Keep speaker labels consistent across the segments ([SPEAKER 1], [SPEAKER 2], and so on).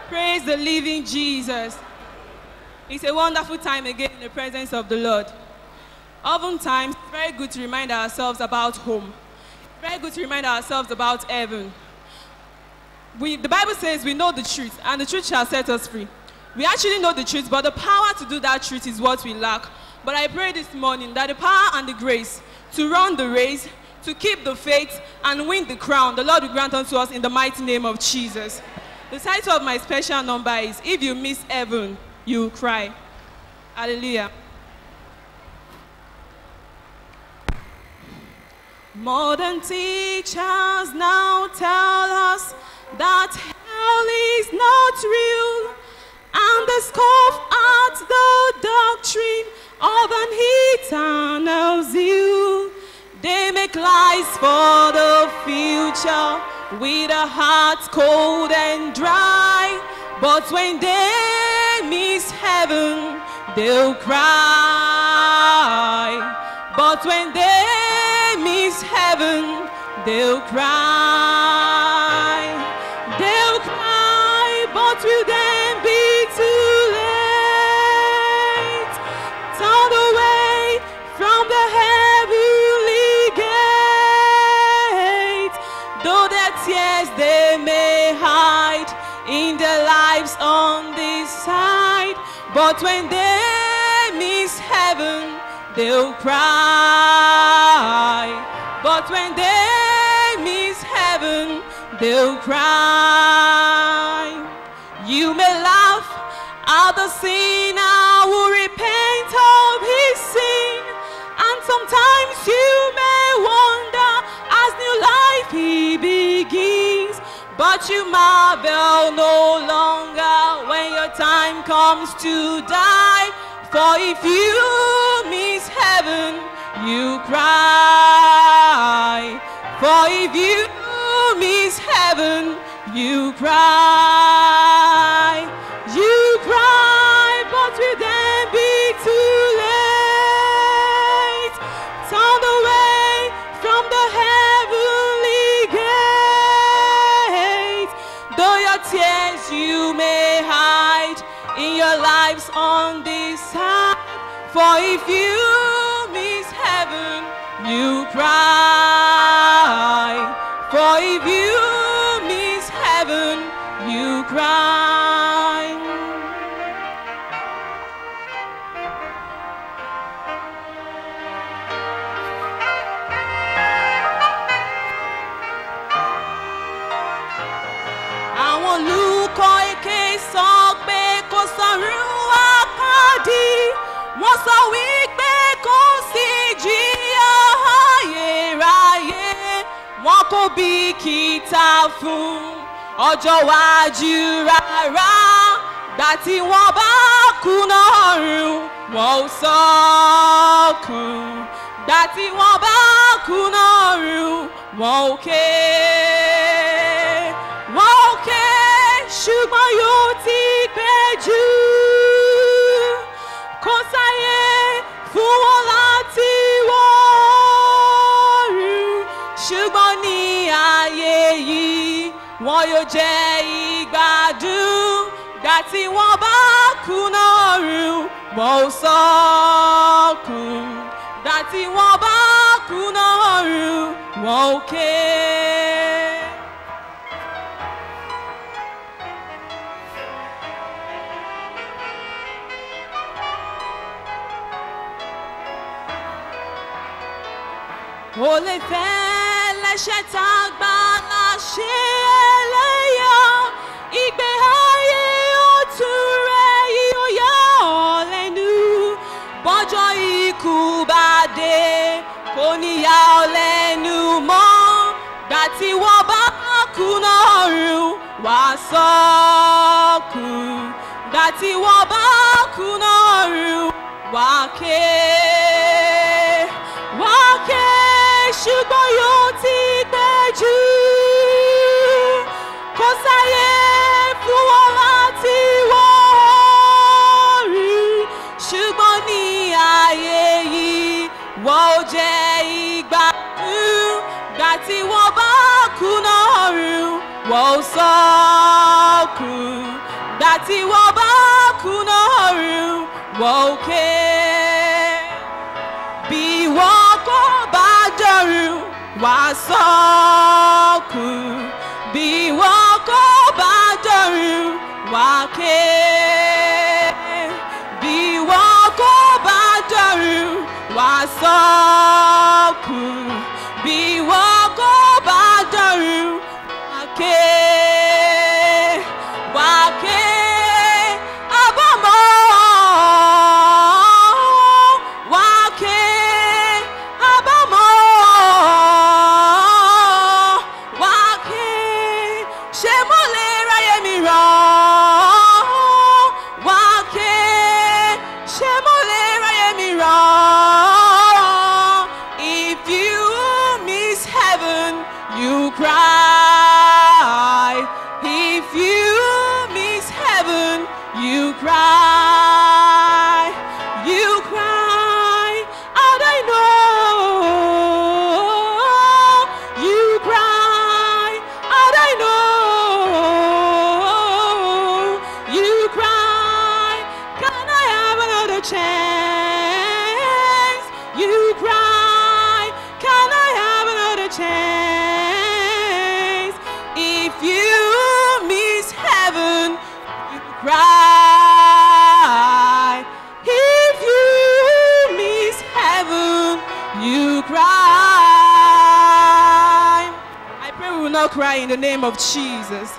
[SPEAKER 1] Praise the living Jesus. It's a wonderful time again in the presence of the Lord. Oftentimes, it's very good to remind ourselves about home. Very good to remind ourselves about heaven. We, the Bible says we know the truth, and the truth shall set us free. We actually know the truth, but the power to do that truth is what we lack. But I pray this morning that the power and the grace to run the race, to keep the faith, and win the crown, the Lord will grant unto us in the mighty name of Jesus. The title of my special number is If You Miss Heaven, You Will Cry. Hallelujah. Modern teachers now tell us that hell is not real and they scoff at the doctrine of an eternal zeal. They make lies for the future with a heart cold and dry. But when they miss heaven, they'll cry. But when they miss heaven, they'll cry. They'll cry, but will then be too late? Turn away from the heavenly gate. Though their tears they may hide in their lives on this side, but when they miss heaven, they'll cry. But when they miss heaven, they'll cry. You may laugh at the sinner who repent of his sin, and sometimes you may wonder as new life he begins. But you marvel no longer when your time comes to die. For if you miss heaven, you cry. For if you miss heaven, you cry. You cry, but will then be too late. Turn away from the heavenly gate. Though your tears you may hide in your lives on this side. For if you miss heaven, you cry. For if you miss heaven, you cry. àwọn olùkọ́ èké sọ pé kò sọ̀rọ̀ àpáàdì wọ́n sọ wípé kò sí jìyà ayérayé wọn kò bìkítà fún ọjọ́ wájú rárá gbà tí wọ́n bá kùnà ọ̀run wọn ò sọkún gbà tí wọ́n bá kùnà ọ̀run wọn ò ké wọn ò ké ṣùgbọ́n yóò ti pẹ́ jù kò sáyé fún wọn láti wọ́ọ̀rù ṣùgbọ́n ní ayé yìí wọn yóò jẹ ìgbádùn gbà tí wọ́n bá kùnà ọ̀run wọn ò sọkún gbà tí wọ́n bá kùnà ọ̀run wọn ò ké. ó lè fẹ́ lẹ́sẹ̀ tá a gbà láṣẹ ẹlẹ́yà ìgbé ayé òtún rẹ̀ yóò yà ọ́ lẹ́nu bọ́jọ́ ikú bá dé kò ní yà ọ́ lẹ́nu mọ́ gbà tí wọ́n bá kùnà ọ̀run wá sọ́kùn gbà tí wọ́n bá kùnà ọ̀run wá ké wá ké ṣùgbọ́n yóò ti pẹ́ jù kò sáyé fún wọn láti wọ́ọ̀rù ṣùgbọ́n ní ayé yìí wọ́n ò jẹ́ ìgbádùn gbà tí wọ́n bá kùnà ọ̀run wọ́n ò sọkún tí wọ́n bá kùnà ọ̀run wọ́n òkè. Bí wọ́n kò bá dọ̀run wá sọ́kù. Bí wọ́n kò bá dọ̀run wá ké. Bí wọ́n kò bá dọ̀run wá sọ́kù. Bí wọ́n kò bá dọ̀run wá ké. Wá ké. Àbámọ̀ wá ké. Àbámọ̀ wá ké. Ṣé mo lè ráyè mi rán? Wá ké. Ṣé mo lè ráyè mi rán? If you miss heaven, you cry. If you miss heaven, you cry. You cry. And I know. You cry. And I know. You cry. Can I have another chance? You cry. Can I have another chance? If you miss heaven, you cry. If you miss heaven, you cry. I pray we will not cry in the name of Jesus.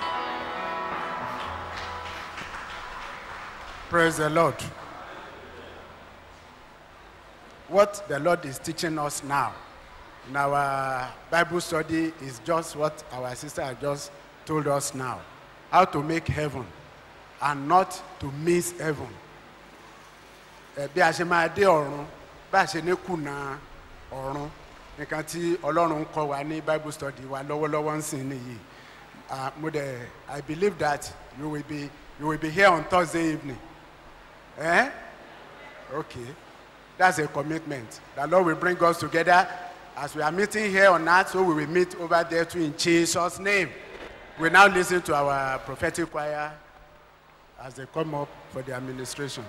[SPEAKER 2] Praise the Lord. What the Lord is teaching us now in our Bible study is just what our sister has just told us now. How to make heaven and not to miss heaven. Ẹ bí a ṣe máa dé ọ̀run bá a ṣe ní kùnà ọ̀run nǹkan tí Ọlọ́run ń kọ́ wa ní Bible study wa lọ́wọ́lọ́wọ́ ń sìn nìyí. Ah, mo dẹ̀ I believe that you will be you will be here on Thursday evening. Eh? Okay. That's a commitment. The Lord will bring us together as we are meeting here on earth, so we will meet over there too in Jesus' name. We now listen to our prophetic choir as they come up for the administration.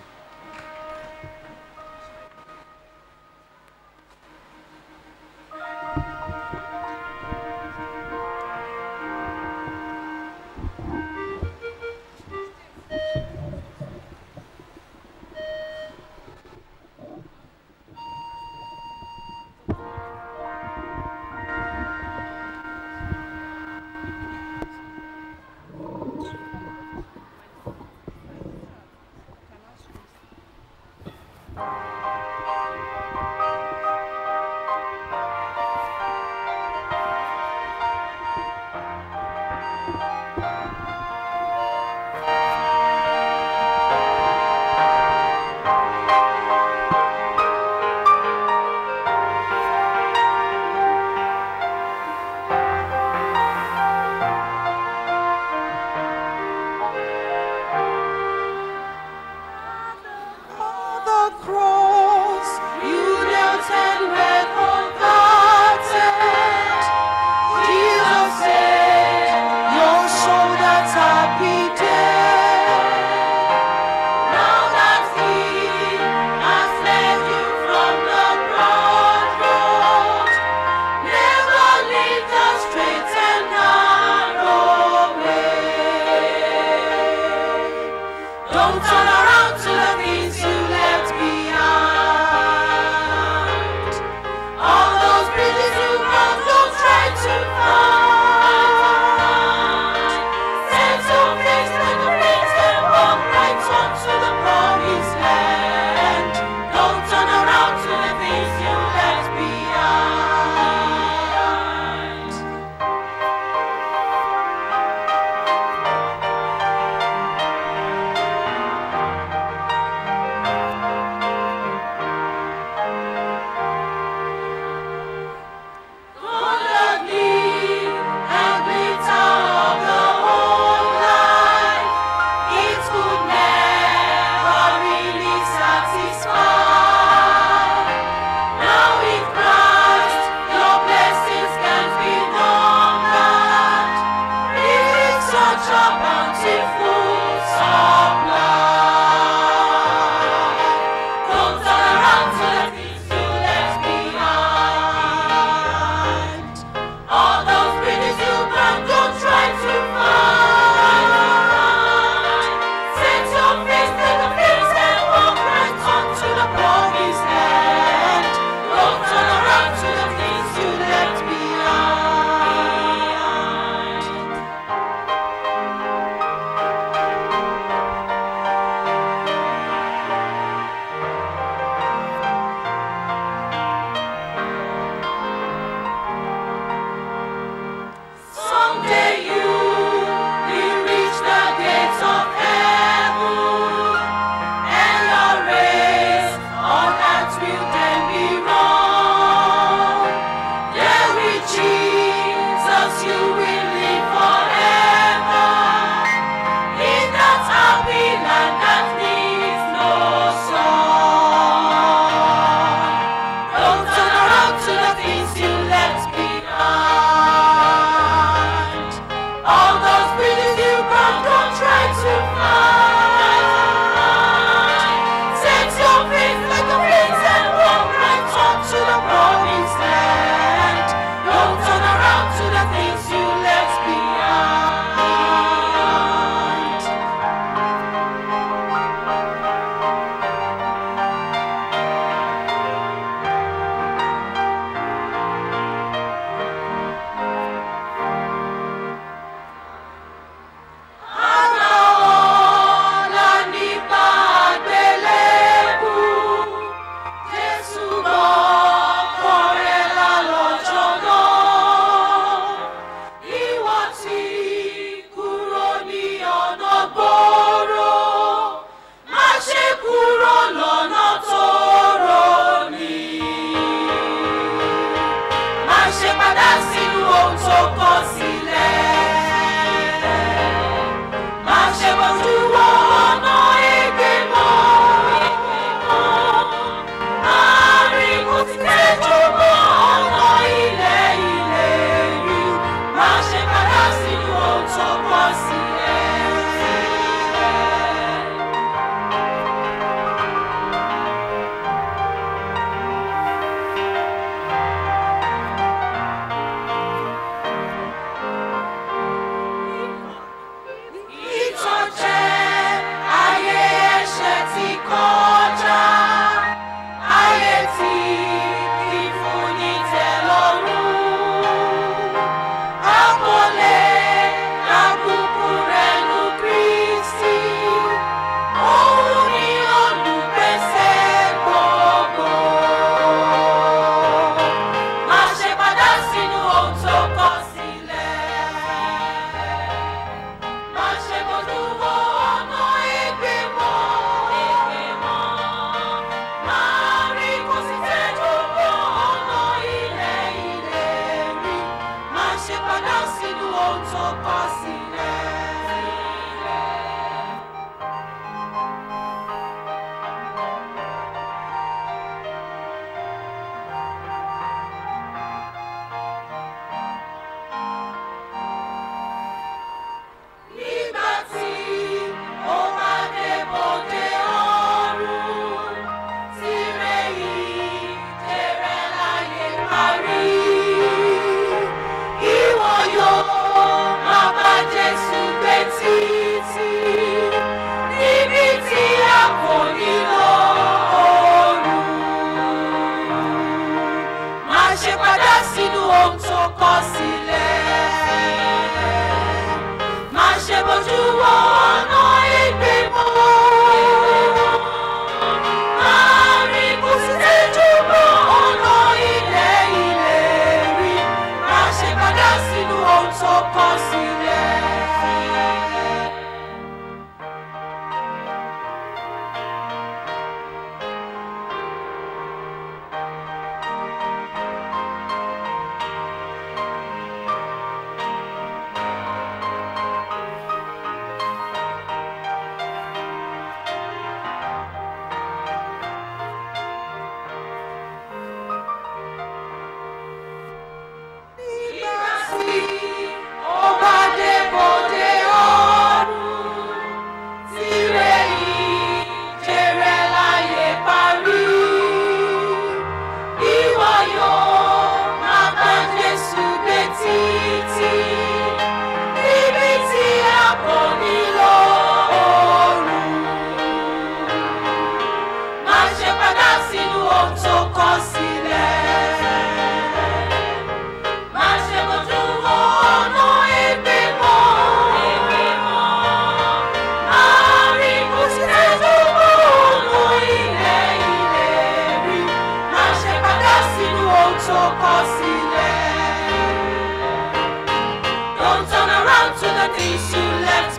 [SPEAKER 3] things you left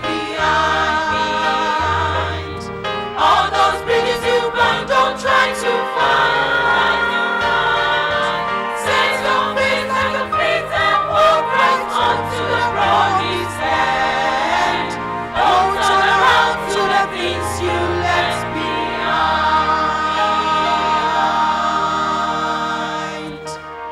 [SPEAKER 3] behind. All those bridges you burned, don't try to find your right. Set your face like a flint and walk right onto the promised land. Don't turn around to the things you left behind.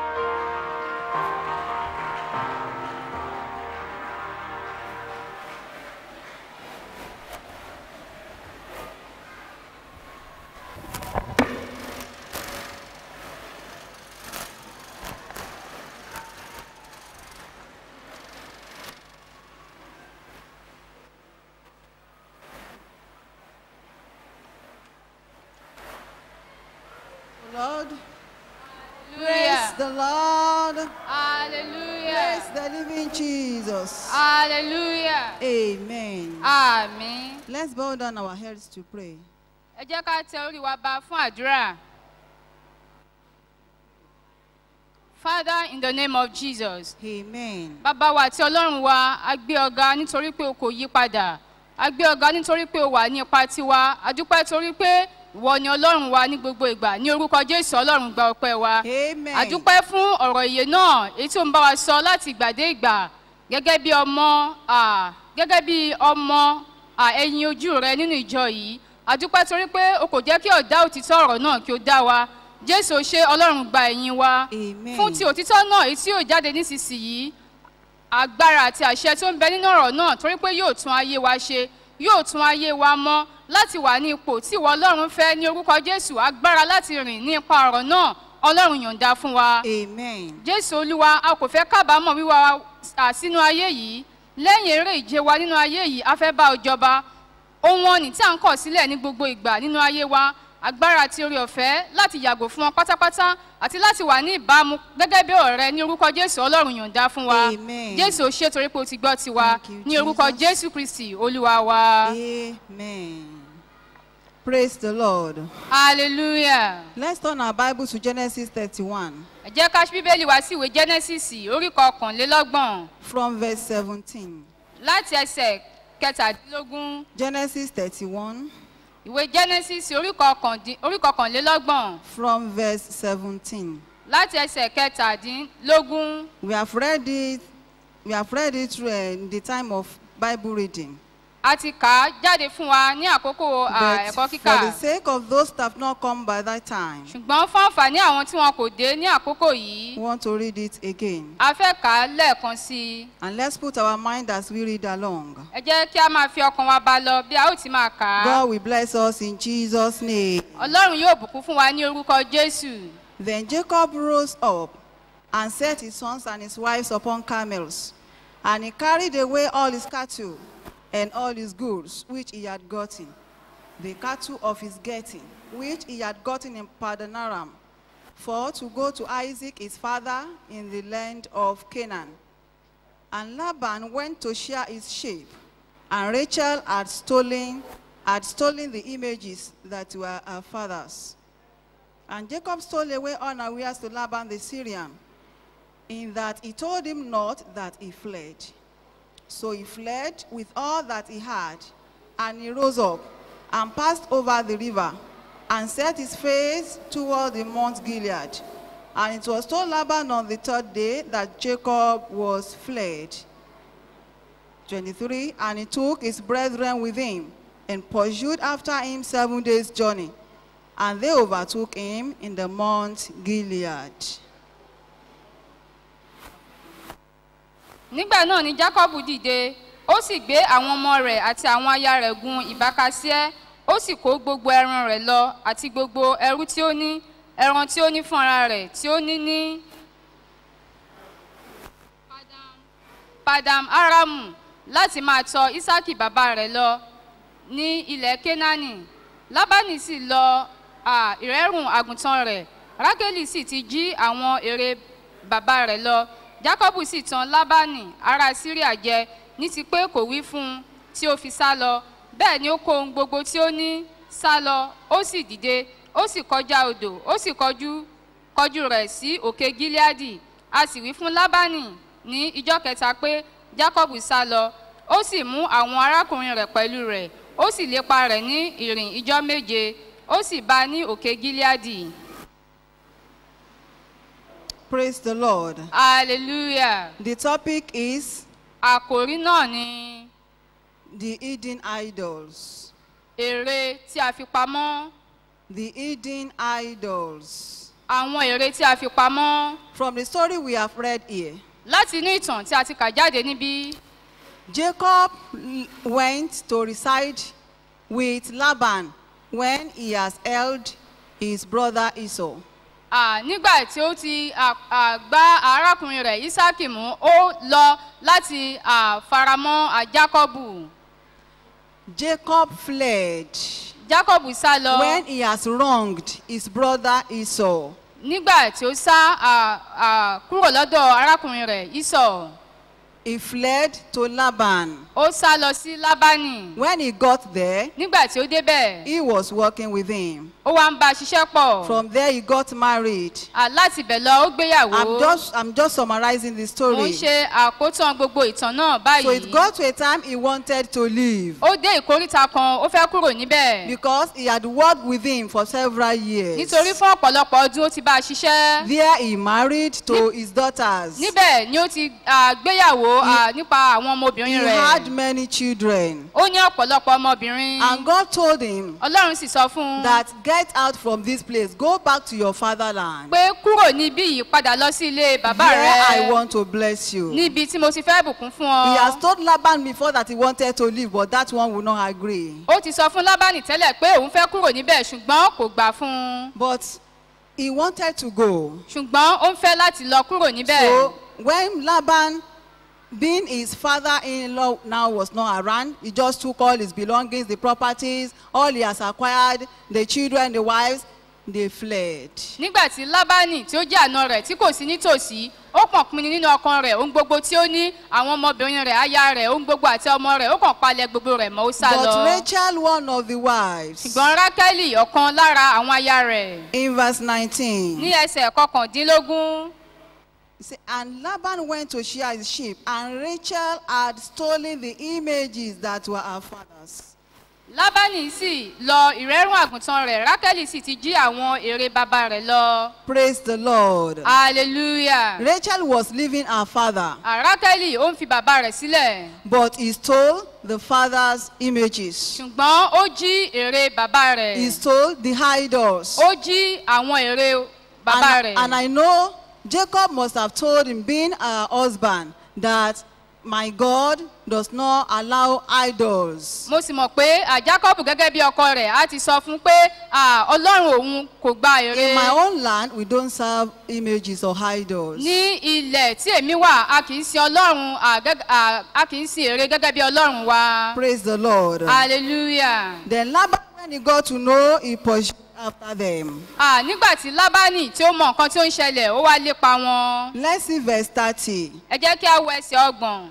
[SPEAKER 4] Lord. Praise the Lord. Praise
[SPEAKER 5] Hallelujah.
[SPEAKER 4] the living Jesus.
[SPEAKER 5] Hallelujah.
[SPEAKER 4] Amen.
[SPEAKER 5] Àmín.
[SPEAKER 4] Let's bow down our heads to pray.
[SPEAKER 5] Ẹ jẹ́ ká tẹ orí wa ba fún àdúrà. Father, in the name of Jesus.
[SPEAKER 4] Amen.
[SPEAKER 5] Bàbá wa àti Ọlọ́run wa, a gbé ọ̀gá nítorí pé o kò yí padà. A gbé ọ̀gá nítorí pé o wà ní ipa tiwa. A dúpẹ́ torí pé ìwọ ni Ọlọ́run wa ní gbogbo ìgbà. Ní orúkọ Jésù Ọlọ́run gba ọpẹ́ wa.
[SPEAKER 4] Amen.
[SPEAKER 5] A dúpẹ́ fún ọ̀rọ̀ ìyè náà èyí tí ó ń bá wa sọ láti ìgbà dé ìgbà gẹ́gẹ́ bí ọmọ à, gẹ́gẹ́ bí ọmọ à, ẹyin ojú rẹ nínú ìjọ yìí. A dúpẹ́ torí pé o kò jẹ́ kí ọ̀dá òtítọ́ ọ̀rọ̀ náà kí ó dá wa. Jésù ṣe Ọlọ́run gba ẹ̀yìn wa.
[SPEAKER 4] Amen.
[SPEAKER 5] Fún ti òtítọ́ náà èyí tí yóò jáde nísinsìnyí agbára àti àṣẹ tó ń bẹ nínú ọ̀rọ̀ náà torí pé yóò tún ayé wa ṣe yóò tún ayé wa mọ́ láti wà ní ipò tí ìwọ ọlọ́run fẹ́ ní orúkọ jésù agbára láti rìn ní ipa ọ̀rọ̀ náà ọlọ́run yọ̀ǹda fún wa
[SPEAKER 4] Amen.
[SPEAKER 5] jésù olúwa a kò fẹ́ kábàámọ̀ wíwá wa à sínú ayé yìí lẹ́yìn eré ìje wa nínú ayé yìí a fẹ́ bá ọ jọba ohun ọ̀nì tí à ń kọ̀ sílẹ̀ ní gbogbo ìgbà nínú ayé wa agbára àti orí ọ̀fẹ́ láti yàgò fún wọn pátápátá àti láti wà ní ìbámu gẹ́gẹ́ bí ọ̀rẹ́ ní orúkọ jésù ọlọ́run yọ̀ǹda fún wa
[SPEAKER 4] Amen.
[SPEAKER 5] jésù ṣe torí pé o ti gbọ́ tiwa
[SPEAKER 4] Thank you,
[SPEAKER 5] ní orúkọ
[SPEAKER 4] Jesus.
[SPEAKER 5] jésù kristi olúwa wa
[SPEAKER 4] Amen. Praise the Lord.
[SPEAKER 5] hallelujah
[SPEAKER 4] Let's turn our Bible to Genesis 31
[SPEAKER 5] ẹ jẹ́ ká ṣí bíbélì wá sí ìwé genesis orí kọkànlélọ́gbọ̀n
[SPEAKER 4] from verse 17.
[SPEAKER 5] láti ẹsẹ̀ kẹtàdínlógún
[SPEAKER 4] Genesis 31
[SPEAKER 5] ìwé genesis orí kọkàndín- orí kọkànlélọ́gbọ̀n
[SPEAKER 4] from verse 17.
[SPEAKER 5] láti ẹsẹ̀ kẹtàdínlógún
[SPEAKER 4] We have read it. We have read it through, uh, in the time of Bible reading.
[SPEAKER 5] a ti kà á jáde fún wa ní àkókò à,
[SPEAKER 4] But
[SPEAKER 5] ẹ̀kọ́
[SPEAKER 4] for
[SPEAKER 5] kíkà
[SPEAKER 4] the sake of those that have not come by that time,
[SPEAKER 5] ṣùgbọ́n fún àǹfààní àwọn tí wọn kò dé ní àkókò yìí
[SPEAKER 4] we want to read it again.
[SPEAKER 5] a fẹ́ kà á lẹ́ẹ̀kan sí i
[SPEAKER 4] And let's put our mind as we read along.
[SPEAKER 5] ẹ jẹ́ kí a máa fi ọkàn wa bá lọ bí a ó ti máa kà á
[SPEAKER 4] God will bless us in Jesus' name.
[SPEAKER 5] ọlọ́run yóò bùkún fún wa ní orúkọ jésù
[SPEAKER 4] Then Jacob rose up and set his sons and his wives upon camels. And he carried away all his cattle and all his goods which he had gotten, the cattle of his getting, which he had gotten in Padanaram, for to go to Isaac his father in the land of Canaan. And Laban went to shear his sheep, and Rachel had stolen, had stolen the images that were her father's. And Jacob stole away unawares to Laban the Syrian, in that he told him not that he fled. So he fled with all that he had, and he rose up and passed over the river, and set his face toward the Mount Gilead. And it was told Laban on the third day that Jacob was fled. 23 And he took his brethren with him and pursued after him seven days' journey. And they overtook him in the Mount Gilead.
[SPEAKER 5] nígbà náà ni jacob dìde ó sì gbé àwọn ọmọ rẹ̀ àti àwọn aya rẹ̀ gun ìbákasíẹ́ ó sì kó gbogbo ẹran rẹ̀ lọ àti gbogbo ẹrú tí ó ní ẹran tí ó ní fún ara rẹ̀ tí ó ní ní padam aramu láti máa tọ isaki bàbá rẹ̀ lọ ní ilẹ̀ kenani lábánì sì lọ à, ìrẹ́rùn àgùntàn rẹ̀ rákélì sì ti jí àwọn èrè bàbá rẹ̀ lọ jákọ́bù sì tan lábánì ará síríà jẹ ní ti pé kò wí fún un tí ó fi sá lọ bẹ́ẹ̀ ni ó kó ohun gbogbo tí ó ní sá lọ ó sì dìde ó sì kọjá odò ó sì kọjú kọjú rẹ̀ sí òkè gileadi a sì wí fún lábánì ní ijọ́ kẹta pé jákọ́bù sá lọ ó sì mú àwọn arákùnrin rẹ̀ pẹ̀lú rẹ̀ ó sì lépa rẹ̀ ní ìrìn ijọ́ méje ó sì bá a ní òkè gileadi
[SPEAKER 4] Praise the Lord.
[SPEAKER 5] hallelujah
[SPEAKER 4] The topic is
[SPEAKER 5] àkòrí náà ni
[SPEAKER 4] the hidden idols.
[SPEAKER 5] èrè tí a fi pamọ́
[SPEAKER 4] The hidden idols.
[SPEAKER 5] àwọn èrè tí a fi pamọ́
[SPEAKER 4] From the story we have read here,
[SPEAKER 5] láti inú ìtàn tí a ti kà jáde níbí
[SPEAKER 4] Jacob l- went to reside with Laban when he has held his brother Esau.
[SPEAKER 5] à, nígbà tí ó ti à, à, gbá arákùnrin rẹ̀ isaki mú ó lọ láti à, faramọ́ à, jacobu
[SPEAKER 4] Jacob fled
[SPEAKER 5] jacobu sá lọ
[SPEAKER 4] when he has wronged his brother Esau.
[SPEAKER 5] nígbà tí ó sá à, à, kúrò lọ́dọ̀ arákùnrin rẹ̀ isọ̀
[SPEAKER 4] He fled to Laban.
[SPEAKER 5] ó sá lọ sí lábánì
[SPEAKER 4] When he got there,
[SPEAKER 5] nígbà tí ó débẹ̀
[SPEAKER 4] he was working with him.
[SPEAKER 5] ó wá ń bá a ṣiṣẹ́ pọ̀
[SPEAKER 4] From there, he got married.
[SPEAKER 5] À, láti bẹ̀ lọ ó gbéyàwó
[SPEAKER 4] I'm just, I'm just summarizing the
[SPEAKER 5] mo ń
[SPEAKER 4] story.
[SPEAKER 5] ṣe àkótán gbogbo ìtàn náà
[SPEAKER 4] So it
[SPEAKER 5] báyìí
[SPEAKER 4] got to a time he wanted to leave
[SPEAKER 5] ó dé ìkóríta kan ó fẹ́ kúrò níbẹ̀
[SPEAKER 4] because he had worked with him for several years.
[SPEAKER 5] nítorí fún ọ̀pọ̀lọpọ̀ ọdún ó ti bá a ṣiṣẹ́
[SPEAKER 4] There he married to his daughters. He
[SPEAKER 5] níbẹ̀ ni ó ti à, gbéyàwó à, nípa àwọn ọmọbìnrin
[SPEAKER 4] had
[SPEAKER 5] rẹ̀
[SPEAKER 4] many children.
[SPEAKER 5] ó ní ọ̀pọ̀lọpọ̀ ọmọbìnrin
[SPEAKER 4] And God told him
[SPEAKER 5] ọlọ́run sì sọ fún un
[SPEAKER 4] that get out from this place, go back to your fatherland.
[SPEAKER 5] pé kúrò níbí yìí padà lọ sí ilé bàbá
[SPEAKER 4] There I
[SPEAKER 5] rẹ̀
[SPEAKER 4] want to bless you.
[SPEAKER 5] níbi tí mo ti fẹ́ bùkún fún
[SPEAKER 4] He has
[SPEAKER 5] ọ
[SPEAKER 4] told Laban before that he wanted to leave, but that one would not agree.
[SPEAKER 5] ó ti sọ fún lábánì tẹ́lẹ̀ pé òun fẹ́ kúrò níbẹ̀ ṣùgbọ́n kò gbà fún un
[SPEAKER 4] But he wanted to go.
[SPEAKER 5] ṣùgbọ́n ó ń fẹ́ láti lọ kúrò níbẹ̀
[SPEAKER 4] So when Laban, being his father-in-law now was not around, he just took all his belongings, the properties, all he has acquired, the children, the wives, they fled.
[SPEAKER 5] nígbà tí lábánì tí ó jẹ́ àna rẹ̀ tí kò sí nítòsí ó kàn pinnu nínú ọkàn rẹ̀ ohun gbogbo tí ó ní àwọn ọmọbìnrin rẹ̀ aya rẹ̀ ohun gbogbo àti ọmọ rẹ̀ ó kàn palẹ̀ gbogbo rẹ̀ mọ́ ó sá
[SPEAKER 4] But
[SPEAKER 5] lọ
[SPEAKER 4] Rachel, one of the wives,
[SPEAKER 5] ṣùgbọ́n rákẹ́lì ọ̀kan lára àwọn aya rẹ̀
[SPEAKER 4] in verse
[SPEAKER 5] ní
[SPEAKER 4] 19,
[SPEAKER 5] ẹsẹ̀ kọkàndínlógún
[SPEAKER 4] he said, and Laban went to shear his sheep, and Rachel had stolen the images that were her father's.
[SPEAKER 5] lábánì sì lọ ìrẹ́rùn àgùntàn rẹ̀ rákẹ́lì sì ti jí àwọn èrè bàbá rẹ̀ lọ
[SPEAKER 4] Praise the Lord.
[SPEAKER 5] hallelujah
[SPEAKER 4] Rachel was leaving her father,
[SPEAKER 5] rákẹ́lì ó ń fi bàbá rẹ̀ sílẹ̀
[SPEAKER 4] but he stole the father's images.
[SPEAKER 5] ṣùgbọ́n ó jí èrè bàbá rẹ̀
[SPEAKER 4] He stole the idols.
[SPEAKER 5] ó jí àwọn èrè bàbá
[SPEAKER 4] And,
[SPEAKER 5] rẹ̀
[SPEAKER 4] and I know Jacob must have told him, being a husband, that my God does not allow idols.
[SPEAKER 5] mo sì mọ̀ pé à, jacob gẹ́gẹ́ bí ọkọ rẹ̀ á ti sọ fún un pé à, ọlọ́run òun kò gba èrè
[SPEAKER 4] In my own land, we don't serve images or idols.
[SPEAKER 5] ní ilẹ̀ tí èmi wà a kì í sin ọlọ́run à, gẹ́gẹ́- à, a kì í sin èrè gẹ́gẹ́ bí ọlọ́run wa
[SPEAKER 4] Praise the Lord.
[SPEAKER 5] hallelujah.
[SPEAKER 4] Then Laban, when he got to know, he pursued after them.
[SPEAKER 5] À, nígbà tí lábánì tí ó mọ nǹkan tí ó ń ṣẹlẹ̀ ó wá lépa wọn
[SPEAKER 4] Let's see verse 30.
[SPEAKER 5] ẹ jẹ́ kí a wọ ẹsẹ̀ ọgbọ̀n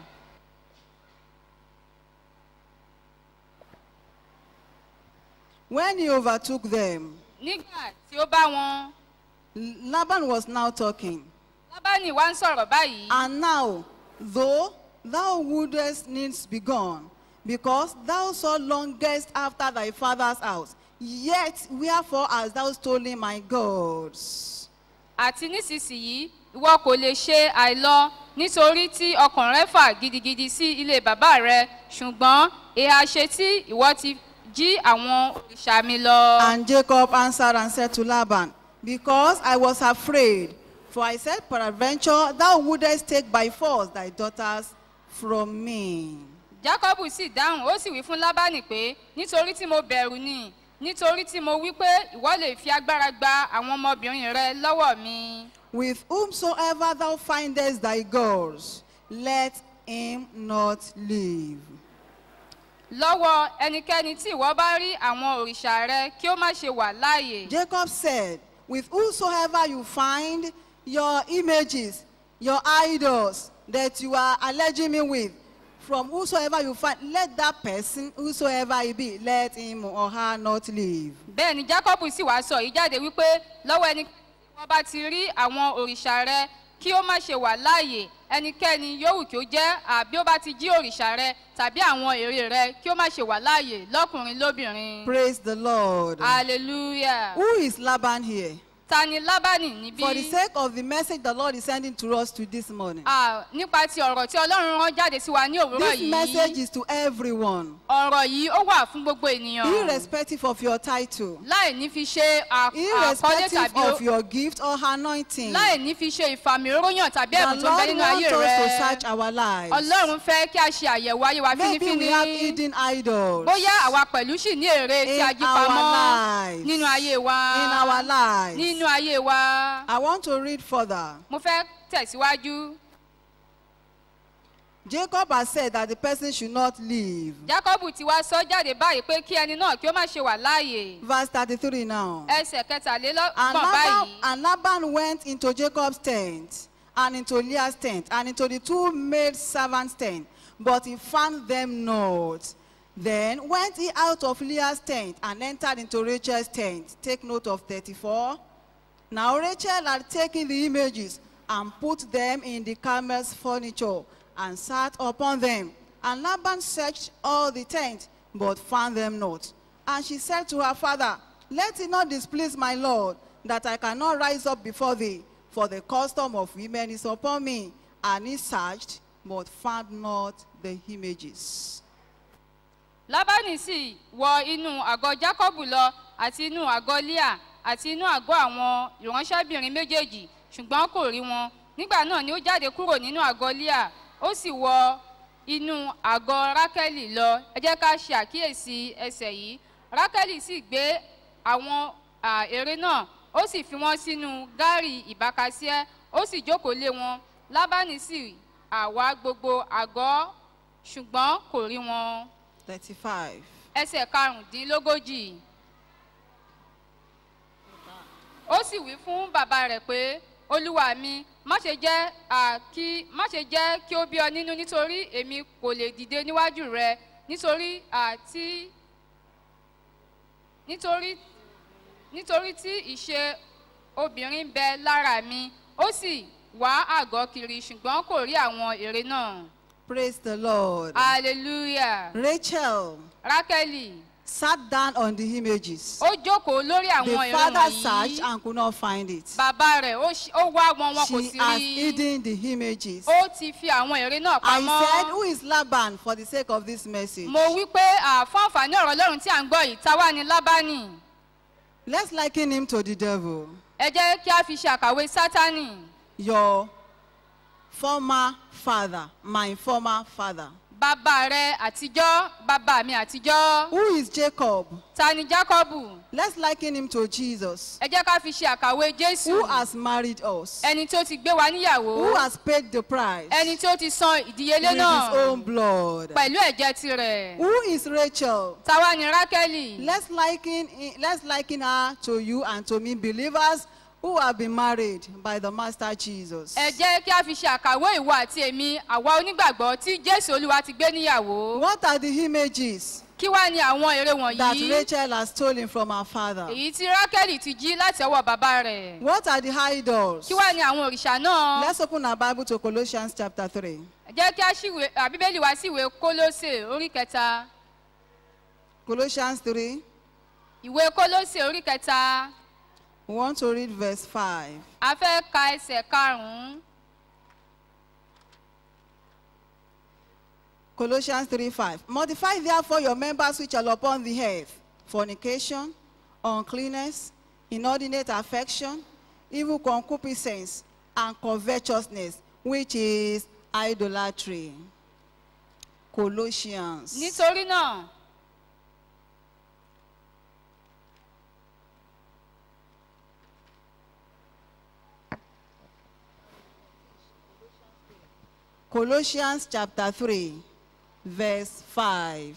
[SPEAKER 4] When he overtook them,
[SPEAKER 5] nígbà tí ó bá wọn
[SPEAKER 4] Laban was now talking.
[SPEAKER 5] lábánì wá ń sọ̀rọ̀ báyìí
[SPEAKER 4] And now, though thou wouldest needs be gone, because thou so longest after thy father's house, yet wherefore hast thou stolen my gods?
[SPEAKER 5] àti nísinsìnyí ìwọ kò lè ṣe àìlọ nítorí tí ọkàn rẹ fà gidigidi sí ilé bàbá rẹ ṣùgbọ́n èèyàn ṣe tí ìwọ ti jí àwọn òrìṣà mi lọ.
[SPEAKER 4] And Jacob answered and said to Laban, Because I was afraid, for I said, Peradventure, thou wouldest take by force thy daughters from me.
[SPEAKER 5] jacob sì dáhùn ó sì wí fún lábánì pé nítorí tí mo bẹ̀rù ni nítorí tí mo wí pé ìwọ lè fi agbára gba àwọn ọmọbìnrin rẹ lọ́wọ́ mi.
[SPEAKER 4] With whomsoever thou findest thy gods, let him not live.
[SPEAKER 5] lọ́wọ́ ẹnikẹ́ni tí ìwọ bá rí àwọn òrìṣà rẹ kí ó má ṣe wà láàyè.
[SPEAKER 4] Jacob said, With whosoever you find your images, your idols that you are alleging me with, from whosoever you find, let that person, whosoever he be, let him or her not live.
[SPEAKER 5] bẹ́ẹ̀ ni jacob sì wá sọ yìí jáde wípé lọ́wọ́ ẹni tí wọ́n bá ti rí àwọn òrìṣà rẹ kí ó má ṣe wà láàyè ẹnikẹ́ni yòówù kí ó jẹ́ àbí ó bá ti jí òrìṣà rẹ tàbí àwọn ère rẹ kí ó má ṣe wà láàyè lọ́kùnrin lóbìnrin.
[SPEAKER 4] Praise the Lord.
[SPEAKER 5] hallelujah.
[SPEAKER 4] Who is Laban here?
[SPEAKER 5] ta ni lábánì níbí.
[SPEAKER 4] For the sake of the message the Lord is sending to us to this morning.
[SPEAKER 5] Ah, nípa ti ọ̀rọ̀ tí ọlọ́run rán jáde sí wa ní òwúrọ̀
[SPEAKER 4] This message
[SPEAKER 5] yìí
[SPEAKER 4] is to everyone,
[SPEAKER 5] ọ̀rọ̀ yìí ó wà fún gbogbo ènìyàn
[SPEAKER 4] irrespective of your title,
[SPEAKER 5] láì ní fi ṣe à- àkọlé
[SPEAKER 4] irrespective
[SPEAKER 5] tàbí ó-
[SPEAKER 4] of your gift or anointing.
[SPEAKER 5] láì ní fi ṣe ìfàmì oróyàn tàbí
[SPEAKER 4] The
[SPEAKER 5] ẹ̀bùn tó ń bẹ
[SPEAKER 4] Lord
[SPEAKER 5] nínú
[SPEAKER 4] wants
[SPEAKER 5] ayé
[SPEAKER 4] us to
[SPEAKER 5] rẹ
[SPEAKER 4] search our lives.
[SPEAKER 5] ọlọ́run fẹ́ kí a ṣe àyẹ̀wò ayé wa
[SPEAKER 4] Maybe we have
[SPEAKER 5] fínífíní
[SPEAKER 4] hidden idols
[SPEAKER 5] bóyá àwa pẹ̀lú sì ní èrè tí
[SPEAKER 4] In
[SPEAKER 5] a jí
[SPEAKER 4] our
[SPEAKER 5] pamọ́
[SPEAKER 4] lives.
[SPEAKER 5] nínú ayé wa
[SPEAKER 4] in our lives.
[SPEAKER 5] nínú ayé wa
[SPEAKER 4] I want to read further.
[SPEAKER 5] mo fẹ́ tẹ̀síwájú
[SPEAKER 4] Jacob has said that the person should not leave.
[SPEAKER 5] jacob ti wá sọ jáde báyìí pé kí ẹni náà kí ó má ṣe wà láàyè
[SPEAKER 4] Verse 33 now.
[SPEAKER 5] ẹsẹ̀
[SPEAKER 4] And
[SPEAKER 5] kẹtàlélọ́gbọ̀n
[SPEAKER 4] Laban,
[SPEAKER 5] báyìí.
[SPEAKER 4] and Laban went into Jacob's tent and into Leah's tent and into the two maid servants' tent, but he found them not. Then went he out of Leah's tent and entered into Rachel's tent. Take note of 34. Now Rachel had taken the images and put them in the camel's furniture and sat upon them. And Laban searched all the tent, but found them not. And she said to her father, Let it not displease my Lord, that I cannot rise up before thee, for the custom of women is upon me. And he searched, but found not the images.
[SPEAKER 5] lábánì sì wọ inú àgọ́ jákọ́bù lọ àti inú àgọ́ líà àti inú àgọ́ àwọn ìránṣẹ́bìnrin méjèèjì ṣùgbọ́n kò rí wọn nígbà náà ni ó jáde kúrò nínú àgọ́ líà ó sì wọ inú àgọ́ rákẹ́lì lọ ẹ jẹ́ ká ṣe àkíyèsí ẹsẹ̀ yìí rákẹ́lì sì gbé àwọn à, ère náà ó sì fi wọ́n sínú gárì ìbákasíẹ́ ó sì jókòó lé wọn lábánì sì àwa gbogbo àgọ́ ṣùgbọ́n kò rí wọn
[SPEAKER 4] 35.
[SPEAKER 5] ẹsẹ̀ karùndínlógójì. ó sì wí fún bàbá rẹ̀ pé olúwa mi má ṣe jẹ́ à, kí má ṣe jẹ́ kí ó bí ọ nínú nítorí èmi kò lè dìde níwájú rẹ nítorí àti nítorí nítorí tí ìṣe obìnrin bẹ lára mi ó sì wá àgọ́ kiri ṣùgbọ́n kò rí àwọn ère náà
[SPEAKER 4] Praise the Lord.
[SPEAKER 5] hallelujah
[SPEAKER 4] Rachel
[SPEAKER 5] rákẹ́lì.
[SPEAKER 4] sat down on the images.
[SPEAKER 5] ó jókòó lórí
[SPEAKER 4] The
[SPEAKER 5] àwọn ìran
[SPEAKER 4] father searched
[SPEAKER 5] wọ̀nyí
[SPEAKER 4] and could not find it.
[SPEAKER 5] bàbá rẹ̀ ó ṣ- ó wá wọn wọn kò
[SPEAKER 4] She
[SPEAKER 5] sí
[SPEAKER 4] has
[SPEAKER 5] rí
[SPEAKER 4] hidden the images.
[SPEAKER 5] ó ti fi àwọn ère náà
[SPEAKER 4] I said,
[SPEAKER 5] pamọ́
[SPEAKER 4] Who is Laban for the sake of this message?
[SPEAKER 5] mo wí pé à, fún àǹfààní ọ̀rọ̀ ọlọ́run tí à ń gbọ́ yìí táwa ni lábánì
[SPEAKER 4] Let's liken him to the devil,
[SPEAKER 5] ẹ jẹ́ kí a fi ṣe àkàwé sátánì
[SPEAKER 4] your former father, my former father.
[SPEAKER 5] bàbá rẹ àtijọ́ bàbá mi àtijọ́
[SPEAKER 4] Who is Jacob?
[SPEAKER 5] ta ni jákọ́bù
[SPEAKER 4] Let's liken him to Jesus,
[SPEAKER 5] ẹ jẹ́ ká fi ṣe àkàwé jésù
[SPEAKER 4] who has married us,
[SPEAKER 5] ẹni tó ti gbé wa níyàwó
[SPEAKER 4] who has paid the price
[SPEAKER 5] ẹni tó ti san ìdíyelé
[SPEAKER 4] with
[SPEAKER 5] náà
[SPEAKER 4] his own blood.
[SPEAKER 5] pẹ̀lú ẹ̀jẹ̀ tirẹ̀
[SPEAKER 4] Who is Rachel?
[SPEAKER 5] táwa ni rákẹ́lì.
[SPEAKER 4] Let's liken, let's liken her to you and to me, believers who have been married by the Master Jesus.
[SPEAKER 5] ẹ jẹ́ kí a fi ṣe àkàwé ìwọ àti èmi àwa onígbàgbọ́ tí jésù olúwa ti gbé níyàwó
[SPEAKER 4] What are the images
[SPEAKER 5] kí wá ni àwọn ère
[SPEAKER 4] that
[SPEAKER 5] wọ̀nyí
[SPEAKER 4] Rachel has stolen from her father?
[SPEAKER 5] èyí tí rákẹ́lì ti jí láti ọwọ́ bàbá rẹ̀
[SPEAKER 4] What are the idols?
[SPEAKER 5] kí wá ni àwọn òrìṣà náà
[SPEAKER 4] Let's open our Bible to Colossians chapter 3.
[SPEAKER 5] ẹ jẹ́ kí a ṣíwèé àbíbélì wá sí ìwé kólósè orí kẹta
[SPEAKER 4] Colossians 3.
[SPEAKER 5] ìwé kólósè orí kẹta
[SPEAKER 4] We want to read verse 5.
[SPEAKER 5] a fẹ́ ka ẹsẹ̀ karùn-ún
[SPEAKER 4] Colossians 3 5. Modify therefore your members which are upon the earth fornication, uncleanness, inordinate affection, evil concupiscence, and covetousness, which is idolatry. Colossians.
[SPEAKER 5] nítorí náà
[SPEAKER 4] Colossians chapter 3, verse 5.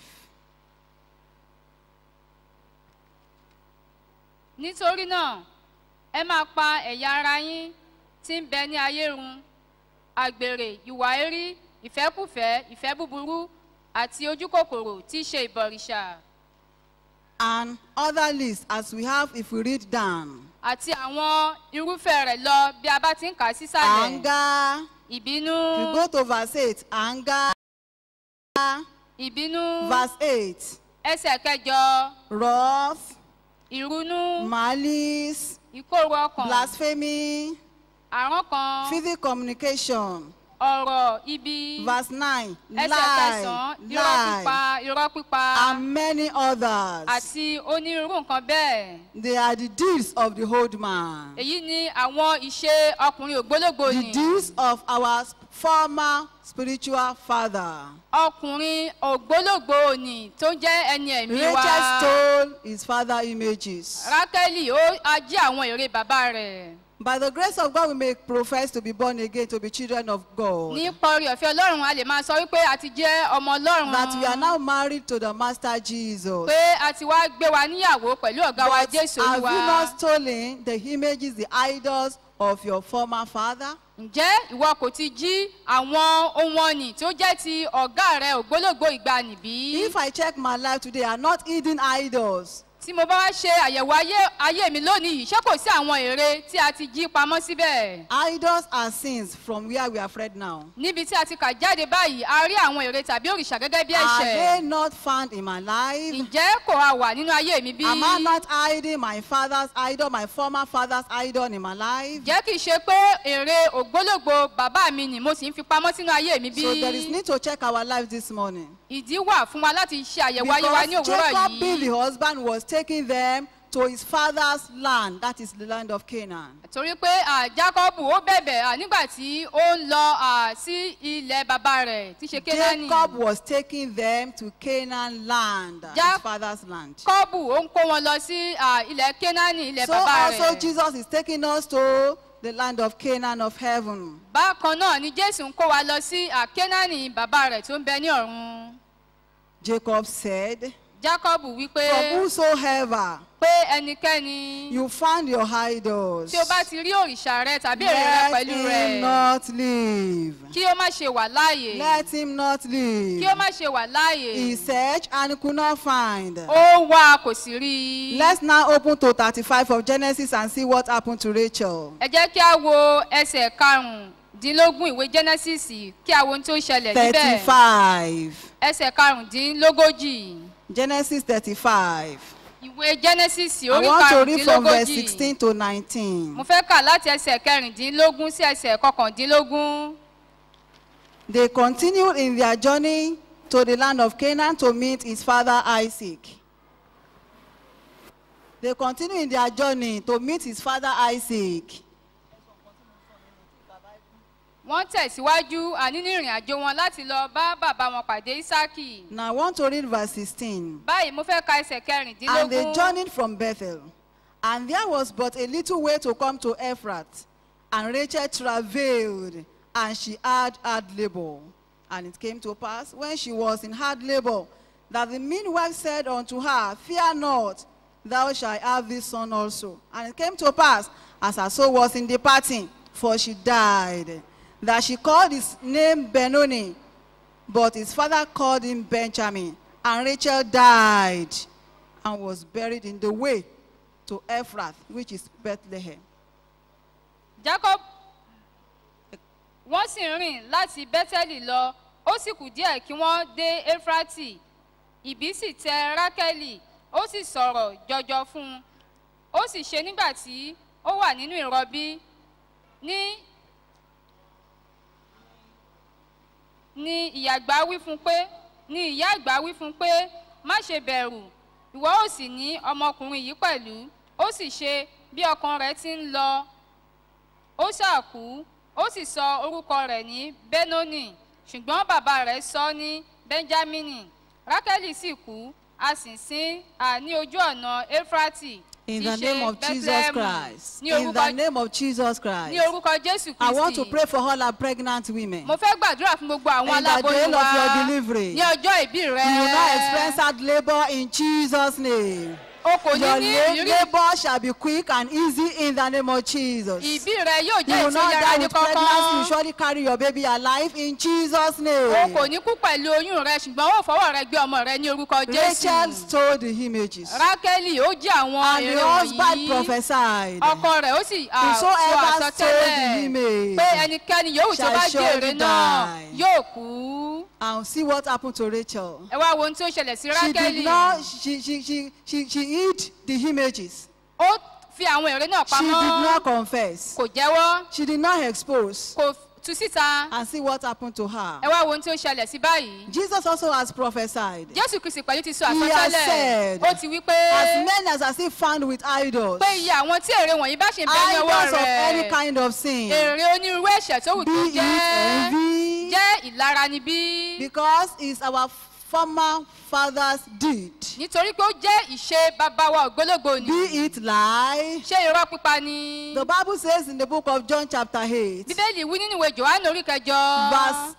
[SPEAKER 5] nítorí náà ẹ máa pa ẹ̀yà ara yín tí ń bẹ ní ayé run àgbèrè ìwà erí ìfẹ́kùfẹ́ ìfẹ́ búburú àti ojúkòkòrò tí í ṣe ìbọ̀rìṣà
[SPEAKER 4] and other lists as we have if we read down.
[SPEAKER 5] àti àwọn irúfẹ́ rẹ̀ lọ bí a bá ti ń kà á sísàlẹ̀
[SPEAKER 4] Anger.
[SPEAKER 5] ìbínú
[SPEAKER 4] If you go to verse 8, anger.
[SPEAKER 5] ìbínú
[SPEAKER 4] Verse 8,
[SPEAKER 5] ẹsẹ̀ kẹjọ
[SPEAKER 4] wrath,
[SPEAKER 5] ìrunú
[SPEAKER 4] malice,
[SPEAKER 5] ìkóró ọkàn
[SPEAKER 4] blasphemy,
[SPEAKER 5] àrán kan
[SPEAKER 4] physical communication.
[SPEAKER 5] ọ̀rọ̀ ibi
[SPEAKER 4] Verse 9,
[SPEAKER 5] ẹsẹ̀
[SPEAKER 4] lie,
[SPEAKER 5] kẹsàn-án irọ́ pípa
[SPEAKER 4] lie,
[SPEAKER 5] irọ́ pípa
[SPEAKER 4] and many others.
[SPEAKER 5] àti onírúurú nǹkan bẹ́ẹ̀.
[SPEAKER 4] They are the deeds of the old man.
[SPEAKER 5] èyí ni àwọn ìṣe ọkùnrin ògbólógbò
[SPEAKER 4] The
[SPEAKER 5] ni
[SPEAKER 4] deeds of our former spiritual father.
[SPEAKER 5] ọkùnrin ògbólógbò ni tó jẹ́ ẹni ẹ̀mí wa
[SPEAKER 4] Rachel stole his father images.
[SPEAKER 5] rákẹ́lì ó ají àwọn èrè bàbá rẹ̀
[SPEAKER 4] By the grace of God, we may profess to be born again, to be children of God.
[SPEAKER 5] nípa orí ọ̀fẹ́ ọlọ́run a lè máa sọ wípé a ti jẹ́ ọmọ ọlọ́run
[SPEAKER 4] That we are now married to the Master Jesus.
[SPEAKER 5] pé a ti wá gbé wa níyàwó pẹ̀lú ọ̀gá wa
[SPEAKER 4] But
[SPEAKER 5] jésù
[SPEAKER 4] have you
[SPEAKER 5] olúwa
[SPEAKER 4] not stolen the images, the idols of your former father?
[SPEAKER 5] ǹjẹ́ ìwọ kò ti jí àwọn ohun ọ̀nì tó jẹ́ ti ọ̀gá rẹ ògbólógbò ìgbàanì bí?
[SPEAKER 4] If I check my life today, I'm not eating idols.
[SPEAKER 5] tí mo bá wá ṣe àyẹ̀wò ayé ayé mi lónìí yìí ṣé kò sí àwọn ère tí a ti jí pamọ́ síbẹ̀?
[SPEAKER 4] Idols are sins from where we are afraid now.
[SPEAKER 5] níbi tí a ti kà jáde báyìí a rí àwọn ère tàbí òrìṣà gẹ́gẹ́ bí
[SPEAKER 4] Are
[SPEAKER 5] ẹ̀ṣẹ̀.
[SPEAKER 4] they not found in my life?
[SPEAKER 5] ǹjẹ́ kò wá wà nínú ayé mi bí?
[SPEAKER 4] Am I not hiding my father's idol, my former father's idol in my life?
[SPEAKER 5] ǹjẹ́ kìí ṣe pé ère ògbólógbò bàbá mi ni mo sì ń fi pamọ́ sínú ayé mi bí?
[SPEAKER 4] So there is need to check our lives this morning.
[SPEAKER 5] ìdí wà fún wa láti ṣe àyẹ̀wò ayé wa ní
[SPEAKER 4] Because
[SPEAKER 5] òwúrọ̀
[SPEAKER 4] Jacob being the
[SPEAKER 5] yìí.
[SPEAKER 4] husband was taking them to his father's land, that is the land of Canaan.
[SPEAKER 5] torí pé à, jákọ́bù ó bẹ̀bẹ̀ à, nígbà tí ó ń lọ à, sí ilẹ̀ bàbá rẹ̀ tí ṣe kénáánì.
[SPEAKER 4] Jacob was taking them to Canaan land,
[SPEAKER 5] Ja-
[SPEAKER 4] his father's land.
[SPEAKER 5] kọ́bù ó ń kó wọn lọ sí à, ilẹ̀ kénáánì ilẹ̀
[SPEAKER 4] So
[SPEAKER 5] bàbá
[SPEAKER 4] also
[SPEAKER 5] rẹ̀.
[SPEAKER 4] Jesus is taking us to the land of Canaan of heaven.
[SPEAKER 5] bákan náà ni jésù ń kó wa lọ sí à, kénáánì bàbá rẹ̀ tó ń bẹ ní ọ̀run.
[SPEAKER 4] Jacob said,
[SPEAKER 5] jákọ́bù wípé
[SPEAKER 4] From whosoever
[SPEAKER 5] pé ẹnikẹ́ni
[SPEAKER 4] you find your idols,
[SPEAKER 5] tí o bá ti rí òrìṣà rẹ tàbí èrè rẹ
[SPEAKER 4] let
[SPEAKER 5] pẹ̀lú
[SPEAKER 4] him
[SPEAKER 5] rẹ̀
[SPEAKER 4] not live.
[SPEAKER 5] kí ó má ṣe wà láàyè
[SPEAKER 4] Let him not
[SPEAKER 5] kí ó
[SPEAKER 4] live.
[SPEAKER 5] má ṣe wà láàyè
[SPEAKER 4] He searched and could not find.
[SPEAKER 5] ó wá kò sì rí i.
[SPEAKER 4] Let's now open to 35 of Genesis and see what happened to Rachel.
[SPEAKER 5] ẹ jẹ́ kí a wo ẹsẹ̀ karùndínlógún ìwé genesis kí a wo ohun tó ṣẹlẹ̀ níbẹ̀
[SPEAKER 4] 35.
[SPEAKER 5] ẹsẹ̀ karùndínlógójì
[SPEAKER 4] Genesis 35.
[SPEAKER 5] ìwé genesis
[SPEAKER 4] I
[SPEAKER 5] orí
[SPEAKER 4] want to read from verse
[SPEAKER 5] karùndínlógójì
[SPEAKER 4] 16 to 19.
[SPEAKER 5] mo fẹ́ kà láti ẹsẹ̀ kẹrìndínlógún sí ẹsẹ̀ kọkàndínlógún
[SPEAKER 4] They continued in their journey to the land of Canaan to meet his father Isaac. They continued in their journey to meet his father Isaac.
[SPEAKER 5] wọ́n tẹ̀síwájú àní ní ìrìn àjò wọn láti lọ bá bàbá wọn pàdé isaki
[SPEAKER 4] Now I want to read verse 16.
[SPEAKER 5] báyìí mo fẹ́ ka ẹsẹ̀
[SPEAKER 4] And they
[SPEAKER 5] kẹrìndínlógún
[SPEAKER 4] journeyed from Bethel. And there was but a little way to come to Ephrath. And Rachel travailed, and she had hard labor. And it came to pass, when she was in hard labor, that the midwife said unto her, Fear not, thou shalt have this son also. And it came to pass, as her soul was in departing, for she died, that she called his name Benoni, but his father called him Benjamin. And Rachel died and was buried in the way to Ephrath, which is Bethlehem.
[SPEAKER 5] jacob wọ́n sì ń rìn láti bẹ́tẹ́lì lọ ó sì kù díẹ̀ kí wọ́n dé éfrátì ìbí sì tẹ rákẹ́lì ó sì sọ̀rọ̀ jọjọ fún un ó sì ṣe nígbà tí ó wà nínú ìrọbí ní ni ìyá àgbà wí fún pé ni ìyá àgbà wí fún pé má ṣe bẹ̀rù ìwọ ò sì ní ọmọkùnrin yìí pẹ̀lú ó sì ṣe bí ọkàn rẹ̀ ti ń lọ ó ṣàkú ó sì sọ orúkọ rẹ̀ ní benoni ṣùgbọ́n bàbá rẹ̀ sọ ọ́ ní benjamini rákẹ́lì sì kú a sì sin à ní ojú ọ̀nà efrati
[SPEAKER 4] In
[SPEAKER 5] tí
[SPEAKER 4] the
[SPEAKER 5] ṣe
[SPEAKER 4] name of Jesus
[SPEAKER 5] Bethlehem.
[SPEAKER 4] Christ.
[SPEAKER 5] ní
[SPEAKER 4] In
[SPEAKER 5] orúkọ
[SPEAKER 4] the name of Jesus
[SPEAKER 5] ní
[SPEAKER 4] Christ.
[SPEAKER 5] orúkọ jésù
[SPEAKER 4] I want to
[SPEAKER 5] kristi
[SPEAKER 4] pray for all our pregnant women.
[SPEAKER 5] mo fẹ́ gbàdúrà fún gbogbo àwọn
[SPEAKER 4] In the
[SPEAKER 5] aláboyún
[SPEAKER 4] day of
[SPEAKER 5] wa
[SPEAKER 4] your delivery.
[SPEAKER 5] ní ọjọ́ ìbí rẹ
[SPEAKER 4] You will not experience hard labor in Jesus' name.
[SPEAKER 5] o kò ní
[SPEAKER 4] Your
[SPEAKER 5] ní
[SPEAKER 4] la-
[SPEAKER 5] ìrírí
[SPEAKER 4] labor shall be quick and easy in the name of Jesus.
[SPEAKER 5] ìbí rẹ yóò
[SPEAKER 4] You
[SPEAKER 5] jẹ́
[SPEAKER 4] will not
[SPEAKER 5] ìtúyára
[SPEAKER 4] die
[SPEAKER 5] ní
[SPEAKER 4] with pregnancy. You
[SPEAKER 5] kọ́kọ́
[SPEAKER 4] surely carry your baby alive in Jesus'
[SPEAKER 5] o
[SPEAKER 4] name.
[SPEAKER 5] kò ní kú pẹ̀lú oyún rẹ ṣùgbọ́n ó fọwọ́ rẹ gbé ọmọ rẹ ní orúkọ
[SPEAKER 4] Rachel
[SPEAKER 5] jésù
[SPEAKER 4] stole the images.
[SPEAKER 5] rákẹ́lì ó jí àwọn
[SPEAKER 4] And
[SPEAKER 5] èrè
[SPEAKER 4] the husband
[SPEAKER 5] wọ̀nyí
[SPEAKER 4] prophesied.
[SPEAKER 5] ọkọ rẹ̀ ó sì à, sọ
[SPEAKER 4] Whosoever stole the
[SPEAKER 5] àsọtẹ́lẹ̀
[SPEAKER 4] image
[SPEAKER 5] pé ẹnikẹ́ni yòówù tó
[SPEAKER 4] shall
[SPEAKER 5] bá jí èrè
[SPEAKER 4] surely
[SPEAKER 5] náà
[SPEAKER 4] die.
[SPEAKER 5] yóò kú
[SPEAKER 4] And see what happened to Rachel.
[SPEAKER 5] ẹ wá wo ohun tí ó ṣẹlẹ̀ sí
[SPEAKER 4] She did
[SPEAKER 5] rákẹ́lì
[SPEAKER 4] not, she, she, she, she, she hid the images.
[SPEAKER 5] ó fi àwọn èrè náà
[SPEAKER 4] She did
[SPEAKER 5] pamọ́
[SPEAKER 4] not confess.
[SPEAKER 5] kò jẹ́wọ́
[SPEAKER 4] She did not expose.
[SPEAKER 5] kò tú síta
[SPEAKER 4] And see what happened to her.
[SPEAKER 5] ẹ wá wo ohun tí ó ṣẹlẹ̀ sí báyìí
[SPEAKER 4] Jesus also has prophesied.
[SPEAKER 5] jésù kristi pẹ̀lú ti sọ
[SPEAKER 4] He has
[SPEAKER 5] àsọtẹ́lẹ̀
[SPEAKER 4] said,
[SPEAKER 5] ó ti wí pé
[SPEAKER 4] As many as are still found with idols,
[SPEAKER 5] pé iye àwọn tí èrè wọ̀nyí bá ṣe ń bẹ ní ọwọ́
[SPEAKER 4] idols of any
[SPEAKER 5] rẹ̀
[SPEAKER 4] kind of sin,
[SPEAKER 5] èrè onírúurú ẹ̀ṣẹ̀ tó wù
[SPEAKER 4] be
[SPEAKER 5] tó
[SPEAKER 4] it
[SPEAKER 5] jẹ́
[SPEAKER 4] envy,
[SPEAKER 5] jẹ́ ìlara níbí
[SPEAKER 4] because it's our former father's deed.
[SPEAKER 5] nítorí pé ó jẹ́ ìṣe bàbá wa ògbólógbò ni
[SPEAKER 4] Be it lie.
[SPEAKER 5] ṣé irọ́ pípa ni
[SPEAKER 4] The Bible says in the book of John, chapter 8,
[SPEAKER 5] bíbélì wí nínú ìwé johannu orí kẹjọ
[SPEAKER 4] verse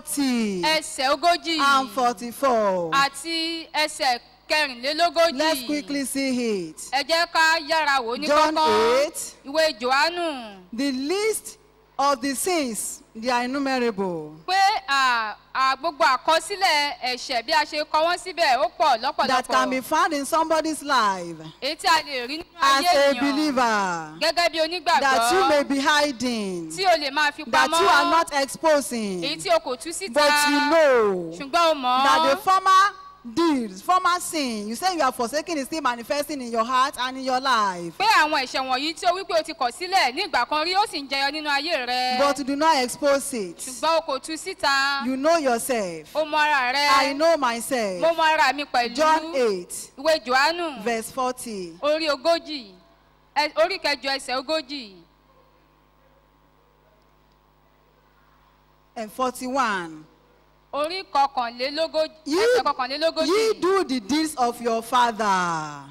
[SPEAKER 4] 40
[SPEAKER 5] ẹsẹ̀ ogójì
[SPEAKER 4] and 44.
[SPEAKER 5] àti ẹsẹ̀ kẹrìnlélógójì
[SPEAKER 4] Let's quickly see it.
[SPEAKER 5] ẹ jẹ́ ká yára wò ó ní
[SPEAKER 4] John
[SPEAKER 5] kọ́kọ́
[SPEAKER 4] 8.
[SPEAKER 5] ìwé johannu
[SPEAKER 4] The list of the sins, they are innumerable.
[SPEAKER 5] pé à- à, gbogbo àkọsílẹ̀ ẹ̀ṣẹ̀ bí a ṣe kọ wọ́n síbẹ̀ ó pọ̀
[SPEAKER 4] That can be
[SPEAKER 5] lọ́pọ̀lọpọ̀
[SPEAKER 4] found in somebody's life
[SPEAKER 5] èyí tí a lè rí nínú
[SPEAKER 4] as
[SPEAKER 5] ayé
[SPEAKER 4] a
[SPEAKER 5] ènìyàn
[SPEAKER 4] believer.
[SPEAKER 5] gẹ́gẹ́ bí
[SPEAKER 4] That you may
[SPEAKER 5] onígbàgbọ́
[SPEAKER 4] be hiding.
[SPEAKER 5] tí o lè máa fi
[SPEAKER 4] That
[SPEAKER 5] pamọ́
[SPEAKER 4] you are not
[SPEAKER 5] èyí
[SPEAKER 4] exposing.
[SPEAKER 5] tí o kò tú síta
[SPEAKER 4] But you know
[SPEAKER 5] ṣùgbọ́n o mọ̀
[SPEAKER 4] that the former deeds, former sin, you say you are forsaking is still manifesting in your heart and in your life.
[SPEAKER 5] pé àwọn ẹ̀ṣẹ̀ wọ̀nyí tí o wípé o ti kọ̀ sílẹ̀ ní ìgbà kan rí ó sì ń jẹyọ nínú ayé rẹ
[SPEAKER 4] But do not expose it.
[SPEAKER 5] ṣùgbọ́n o kò tú síta
[SPEAKER 4] You know yourself.
[SPEAKER 5] o mọ ara rẹ
[SPEAKER 4] I know
[SPEAKER 5] mo
[SPEAKER 4] myself.
[SPEAKER 5] mọ ara mi pẹ̀lú
[SPEAKER 4] John 8,
[SPEAKER 5] ìwé johannu
[SPEAKER 4] verse 40.
[SPEAKER 5] orí ogójì ẹ- orí kẹjọ ẹsẹ̀ ogójì
[SPEAKER 4] and 41.
[SPEAKER 5] orí kọkànlélógójì
[SPEAKER 4] Ye,
[SPEAKER 5] ẹsẹ̀ kọkànlélógójì
[SPEAKER 4] ye do the deeds of your father.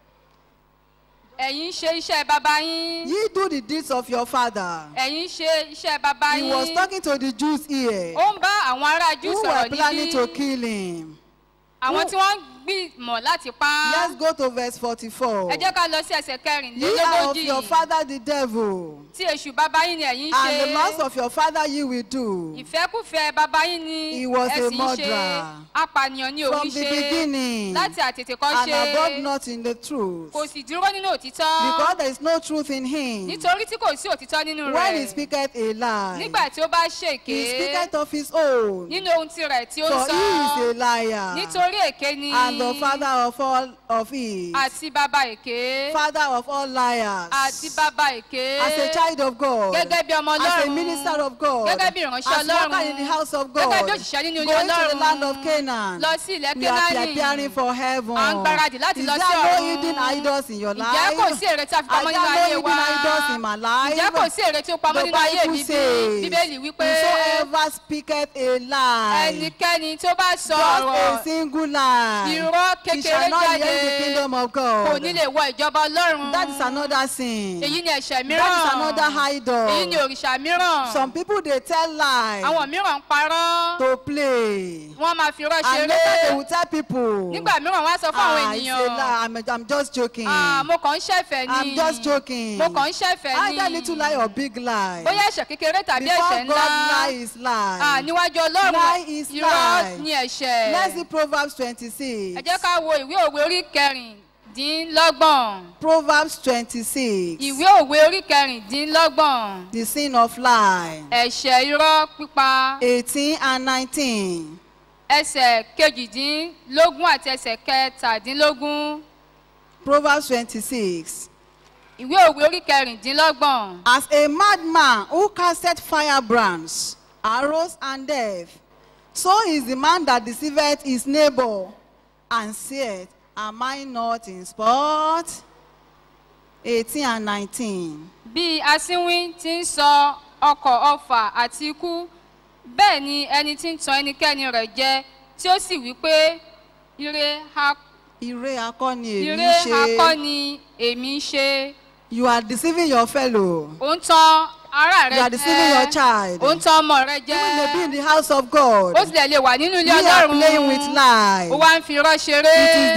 [SPEAKER 5] ẹ̀yin ṣe iṣẹ́ bàbá yín
[SPEAKER 4] Ye do the deeds of your father.
[SPEAKER 5] ẹ̀yin ṣe iṣẹ́ bàbá
[SPEAKER 4] He was
[SPEAKER 5] yín
[SPEAKER 4] talking to the Jews here
[SPEAKER 5] ó ń bá àwọn ará jù
[SPEAKER 4] who
[SPEAKER 5] sọ̀rọ̀
[SPEAKER 4] were planning to
[SPEAKER 5] níbí
[SPEAKER 4] kill him.
[SPEAKER 5] àwọn
[SPEAKER 4] who-
[SPEAKER 5] tí wọ́n ń gbìmọ̀ láti pa á
[SPEAKER 4] Let's go to verse 44.
[SPEAKER 5] ẹ jẹ́ ká lọ sí ẹsẹ̀
[SPEAKER 4] Ye are of
[SPEAKER 5] kẹrìnlélógójì
[SPEAKER 4] your father the devil,
[SPEAKER 5] tí èṣù bàbá yín ni ẹ̀yin ń
[SPEAKER 4] and the lust
[SPEAKER 5] ṣe
[SPEAKER 4] of your father ye will do.
[SPEAKER 5] ìfẹ́kùfẹ́ bàbá yín ni
[SPEAKER 4] He was
[SPEAKER 5] ẹ
[SPEAKER 4] a
[SPEAKER 5] sì ń ṣe
[SPEAKER 4] murderer.
[SPEAKER 5] apànìyàn ni
[SPEAKER 4] From
[SPEAKER 5] òun
[SPEAKER 4] the
[SPEAKER 5] ṣe
[SPEAKER 4] beginning,
[SPEAKER 5] láti àtètè kọ́
[SPEAKER 4] and abode
[SPEAKER 5] ṣe
[SPEAKER 4] not in the truth,
[SPEAKER 5] kò sì dúró nínú òtítọ́
[SPEAKER 4] because there is no truth in him.
[SPEAKER 5] nítorí tí kò sí òtítọ́ nínú
[SPEAKER 4] When he
[SPEAKER 5] rẹ̀
[SPEAKER 4] speaketh a lie,
[SPEAKER 5] nígbà tí ó bá ṣèké
[SPEAKER 4] he speaketh of his own,
[SPEAKER 5] nínú ohun tirẹ̀ tí ó ń
[SPEAKER 4] for
[SPEAKER 5] sọ
[SPEAKER 4] he is a liar,
[SPEAKER 5] nítorí èké ni
[SPEAKER 4] and the father of all of it,
[SPEAKER 5] àti bàbá èké
[SPEAKER 4] father of all liars.
[SPEAKER 5] àti bàbá èké
[SPEAKER 4] As a child of God,
[SPEAKER 5] gẹ́gẹ́ bí ọmọ
[SPEAKER 4] as a
[SPEAKER 5] ọlọ́run
[SPEAKER 4] minister of God,
[SPEAKER 5] gẹ́gẹ́ bí ìránṣẹ́
[SPEAKER 4] as worker
[SPEAKER 5] ọlọ́run
[SPEAKER 4] in the house of
[SPEAKER 5] gẹ́gẹ́
[SPEAKER 4] God,
[SPEAKER 5] bí òṣìṣẹ́ nínú ilé
[SPEAKER 4] going to the
[SPEAKER 5] ọlọ́run
[SPEAKER 4] land of Canaan,
[SPEAKER 5] lọ sí ilẹ̀
[SPEAKER 4] we are
[SPEAKER 5] kénáánì
[SPEAKER 4] preparing for heaven.
[SPEAKER 5] à ń gbáradì láti
[SPEAKER 4] Is
[SPEAKER 5] lọ
[SPEAKER 4] there
[SPEAKER 5] sí
[SPEAKER 4] no
[SPEAKER 5] ọ̀run
[SPEAKER 4] hidden idols in your life?
[SPEAKER 5] ǹjẹ́ kò sí èrè tí a fi
[SPEAKER 4] Are
[SPEAKER 5] pamọ́
[SPEAKER 4] there
[SPEAKER 5] nínú
[SPEAKER 4] no
[SPEAKER 5] ayé wa
[SPEAKER 4] hidden idols in my life?
[SPEAKER 5] ǹjẹ́ kò sí èrè tí ó pamọ́
[SPEAKER 4] The
[SPEAKER 5] nínú ayé
[SPEAKER 4] Bible
[SPEAKER 5] mi bí
[SPEAKER 4] says,
[SPEAKER 5] bíbélì wípé
[SPEAKER 4] Whosoever speaketh a lie,
[SPEAKER 5] ẹnikẹ́ni tó bá sọ
[SPEAKER 4] just
[SPEAKER 5] ọ̀rọ̀
[SPEAKER 4] a single lie,
[SPEAKER 5] irọ́
[SPEAKER 4] he
[SPEAKER 5] kékeré
[SPEAKER 4] shall not
[SPEAKER 5] jáde
[SPEAKER 4] inherit the kingdom of
[SPEAKER 5] kò
[SPEAKER 4] God.
[SPEAKER 5] ní lè wọ ìjọba ọlọ́run
[SPEAKER 4] That is another sin.
[SPEAKER 5] èyí ni ẹ̀ṣẹ̀
[SPEAKER 4] That is another
[SPEAKER 5] mìíràn
[SPEAKER 4] idol.
[SPEAKER 5] èyí ni òrìṣà mìíràn
[SPEAKER 4] Some people they tell lies
[SPEAKER 5] àwọn mìíràn ń parọ́
[SPEAKER 4] to play.
[SPEAKER 5] wọ́n máa fi irọ́
[SPEAKER 4] And
[SPEAKER 5] ṣeré
[SPEAKER 4] later they will tell people.
[SPEAKER 5] nígbà mìíràn wọ́n á sọ fún àwọn
[SPEAKER 4] Ah, it's a
[SPEAKER 5] ènìyàn
[SPEAKER 4] lie. I'm, I'm just joking.
[SPEAKER 5] "Ah, mo kàn ń ṣẹ̀fẹ̀ ni
[SPEAKER 4] I'm just joking.
[SPEAKER 5] mo kàn ń ṣẹ̀fẹ̀ ni
[SPEAKER 4] Either little lie or big lie.
[SPEAKER 5] bóyá ẹ̀ṣẹ̀ kékeré tàbí
[SPEAKER 4] Before
[SPEAKER 5] ẹ̀ṣẹ̀
[SPEAKER 4] God,
[SPEAKER 5] ńlá
[SPEAKER 4] lie is lie.
[SPEAKER 5] Ah, níwájú ọlọ́run
[SPEAKER 4] Lie is
[SPEAKER 5] irọ́
[SPEAKER 4] lie.
[SPEAKER 5] ni ẹ̀ṣẹ̀
[SPEAKER 4] Let's see Proverbs 26.
[SPEAKER 5] ẹ jẹ́ ká wo ìwé òwe orí kẹrìndínlọ́gbọ̀n
[SPEAKER 4] Proverbs 26.
[SPEAKER 5] ìwé òwe orí kẹrìndínlọ́gbọ̀n
[SPEAKER 4] The sin of lie.
[SPEAKER 5] ẹ̀ṣẹ̀ irọ́ pípa
[SPEAKER 4] 18 and 19.
[SPEAKER 5] ẹsẹ̀ kejìdínlógún àti ẹsẹ̀ kẹtàdínlógún
[SPEAKER 4] Proverbs 26.
[SPEAKER 5] ìwé òwe orí kẹrìndínlọ́gbọ̀n
[SPEAKER 4] As a madman who casteth firebrands, arrows, and death, so is the man that deceiveth his neighbor, and saith, Am I not in sport? 18 and 19.
[SPEAKER 5] bí asínwín ti ń sọ ọkọ̀ ọfà àti ikú bẹ́ẹ̀ ni ẹni tí ń tan ẹnikẹ́ni rẹ̀ jẹ tí ó sì wí pé ire ha
[SPEAKER 4] Ire akọni èmi
[SPEAKER 5] ire akọ́
[SPEAKER 4] ṣe.
[SPEAKER 5] ni èmi ń ṣe
[SPEAKER 4] You are deceiving your fellow.
[SPEAKER 5] ó ń tan ara rẹ
[SPEAKER 4] You are deceiving your
[SPEAKER 5] jẹ
[SPEAKER 4] child.
[SPEAKER 5] ó ń tan ọmọ rẹ jẹ
[SPEAKER 4] You may be in the house of God.
[SPEAKER 5] ó sì lè lè wà nínú ilé
[SPEAKER 4] You are
[SPEAKER 5] ọlọ́run
[SPEAKER 4] playing with lies.
[SPEAKER 5] ó wá ń fi irọ́
[SPEAKER 4] It is
[SPEAKER 5] ṣeré
[SPEAKER 4] the deed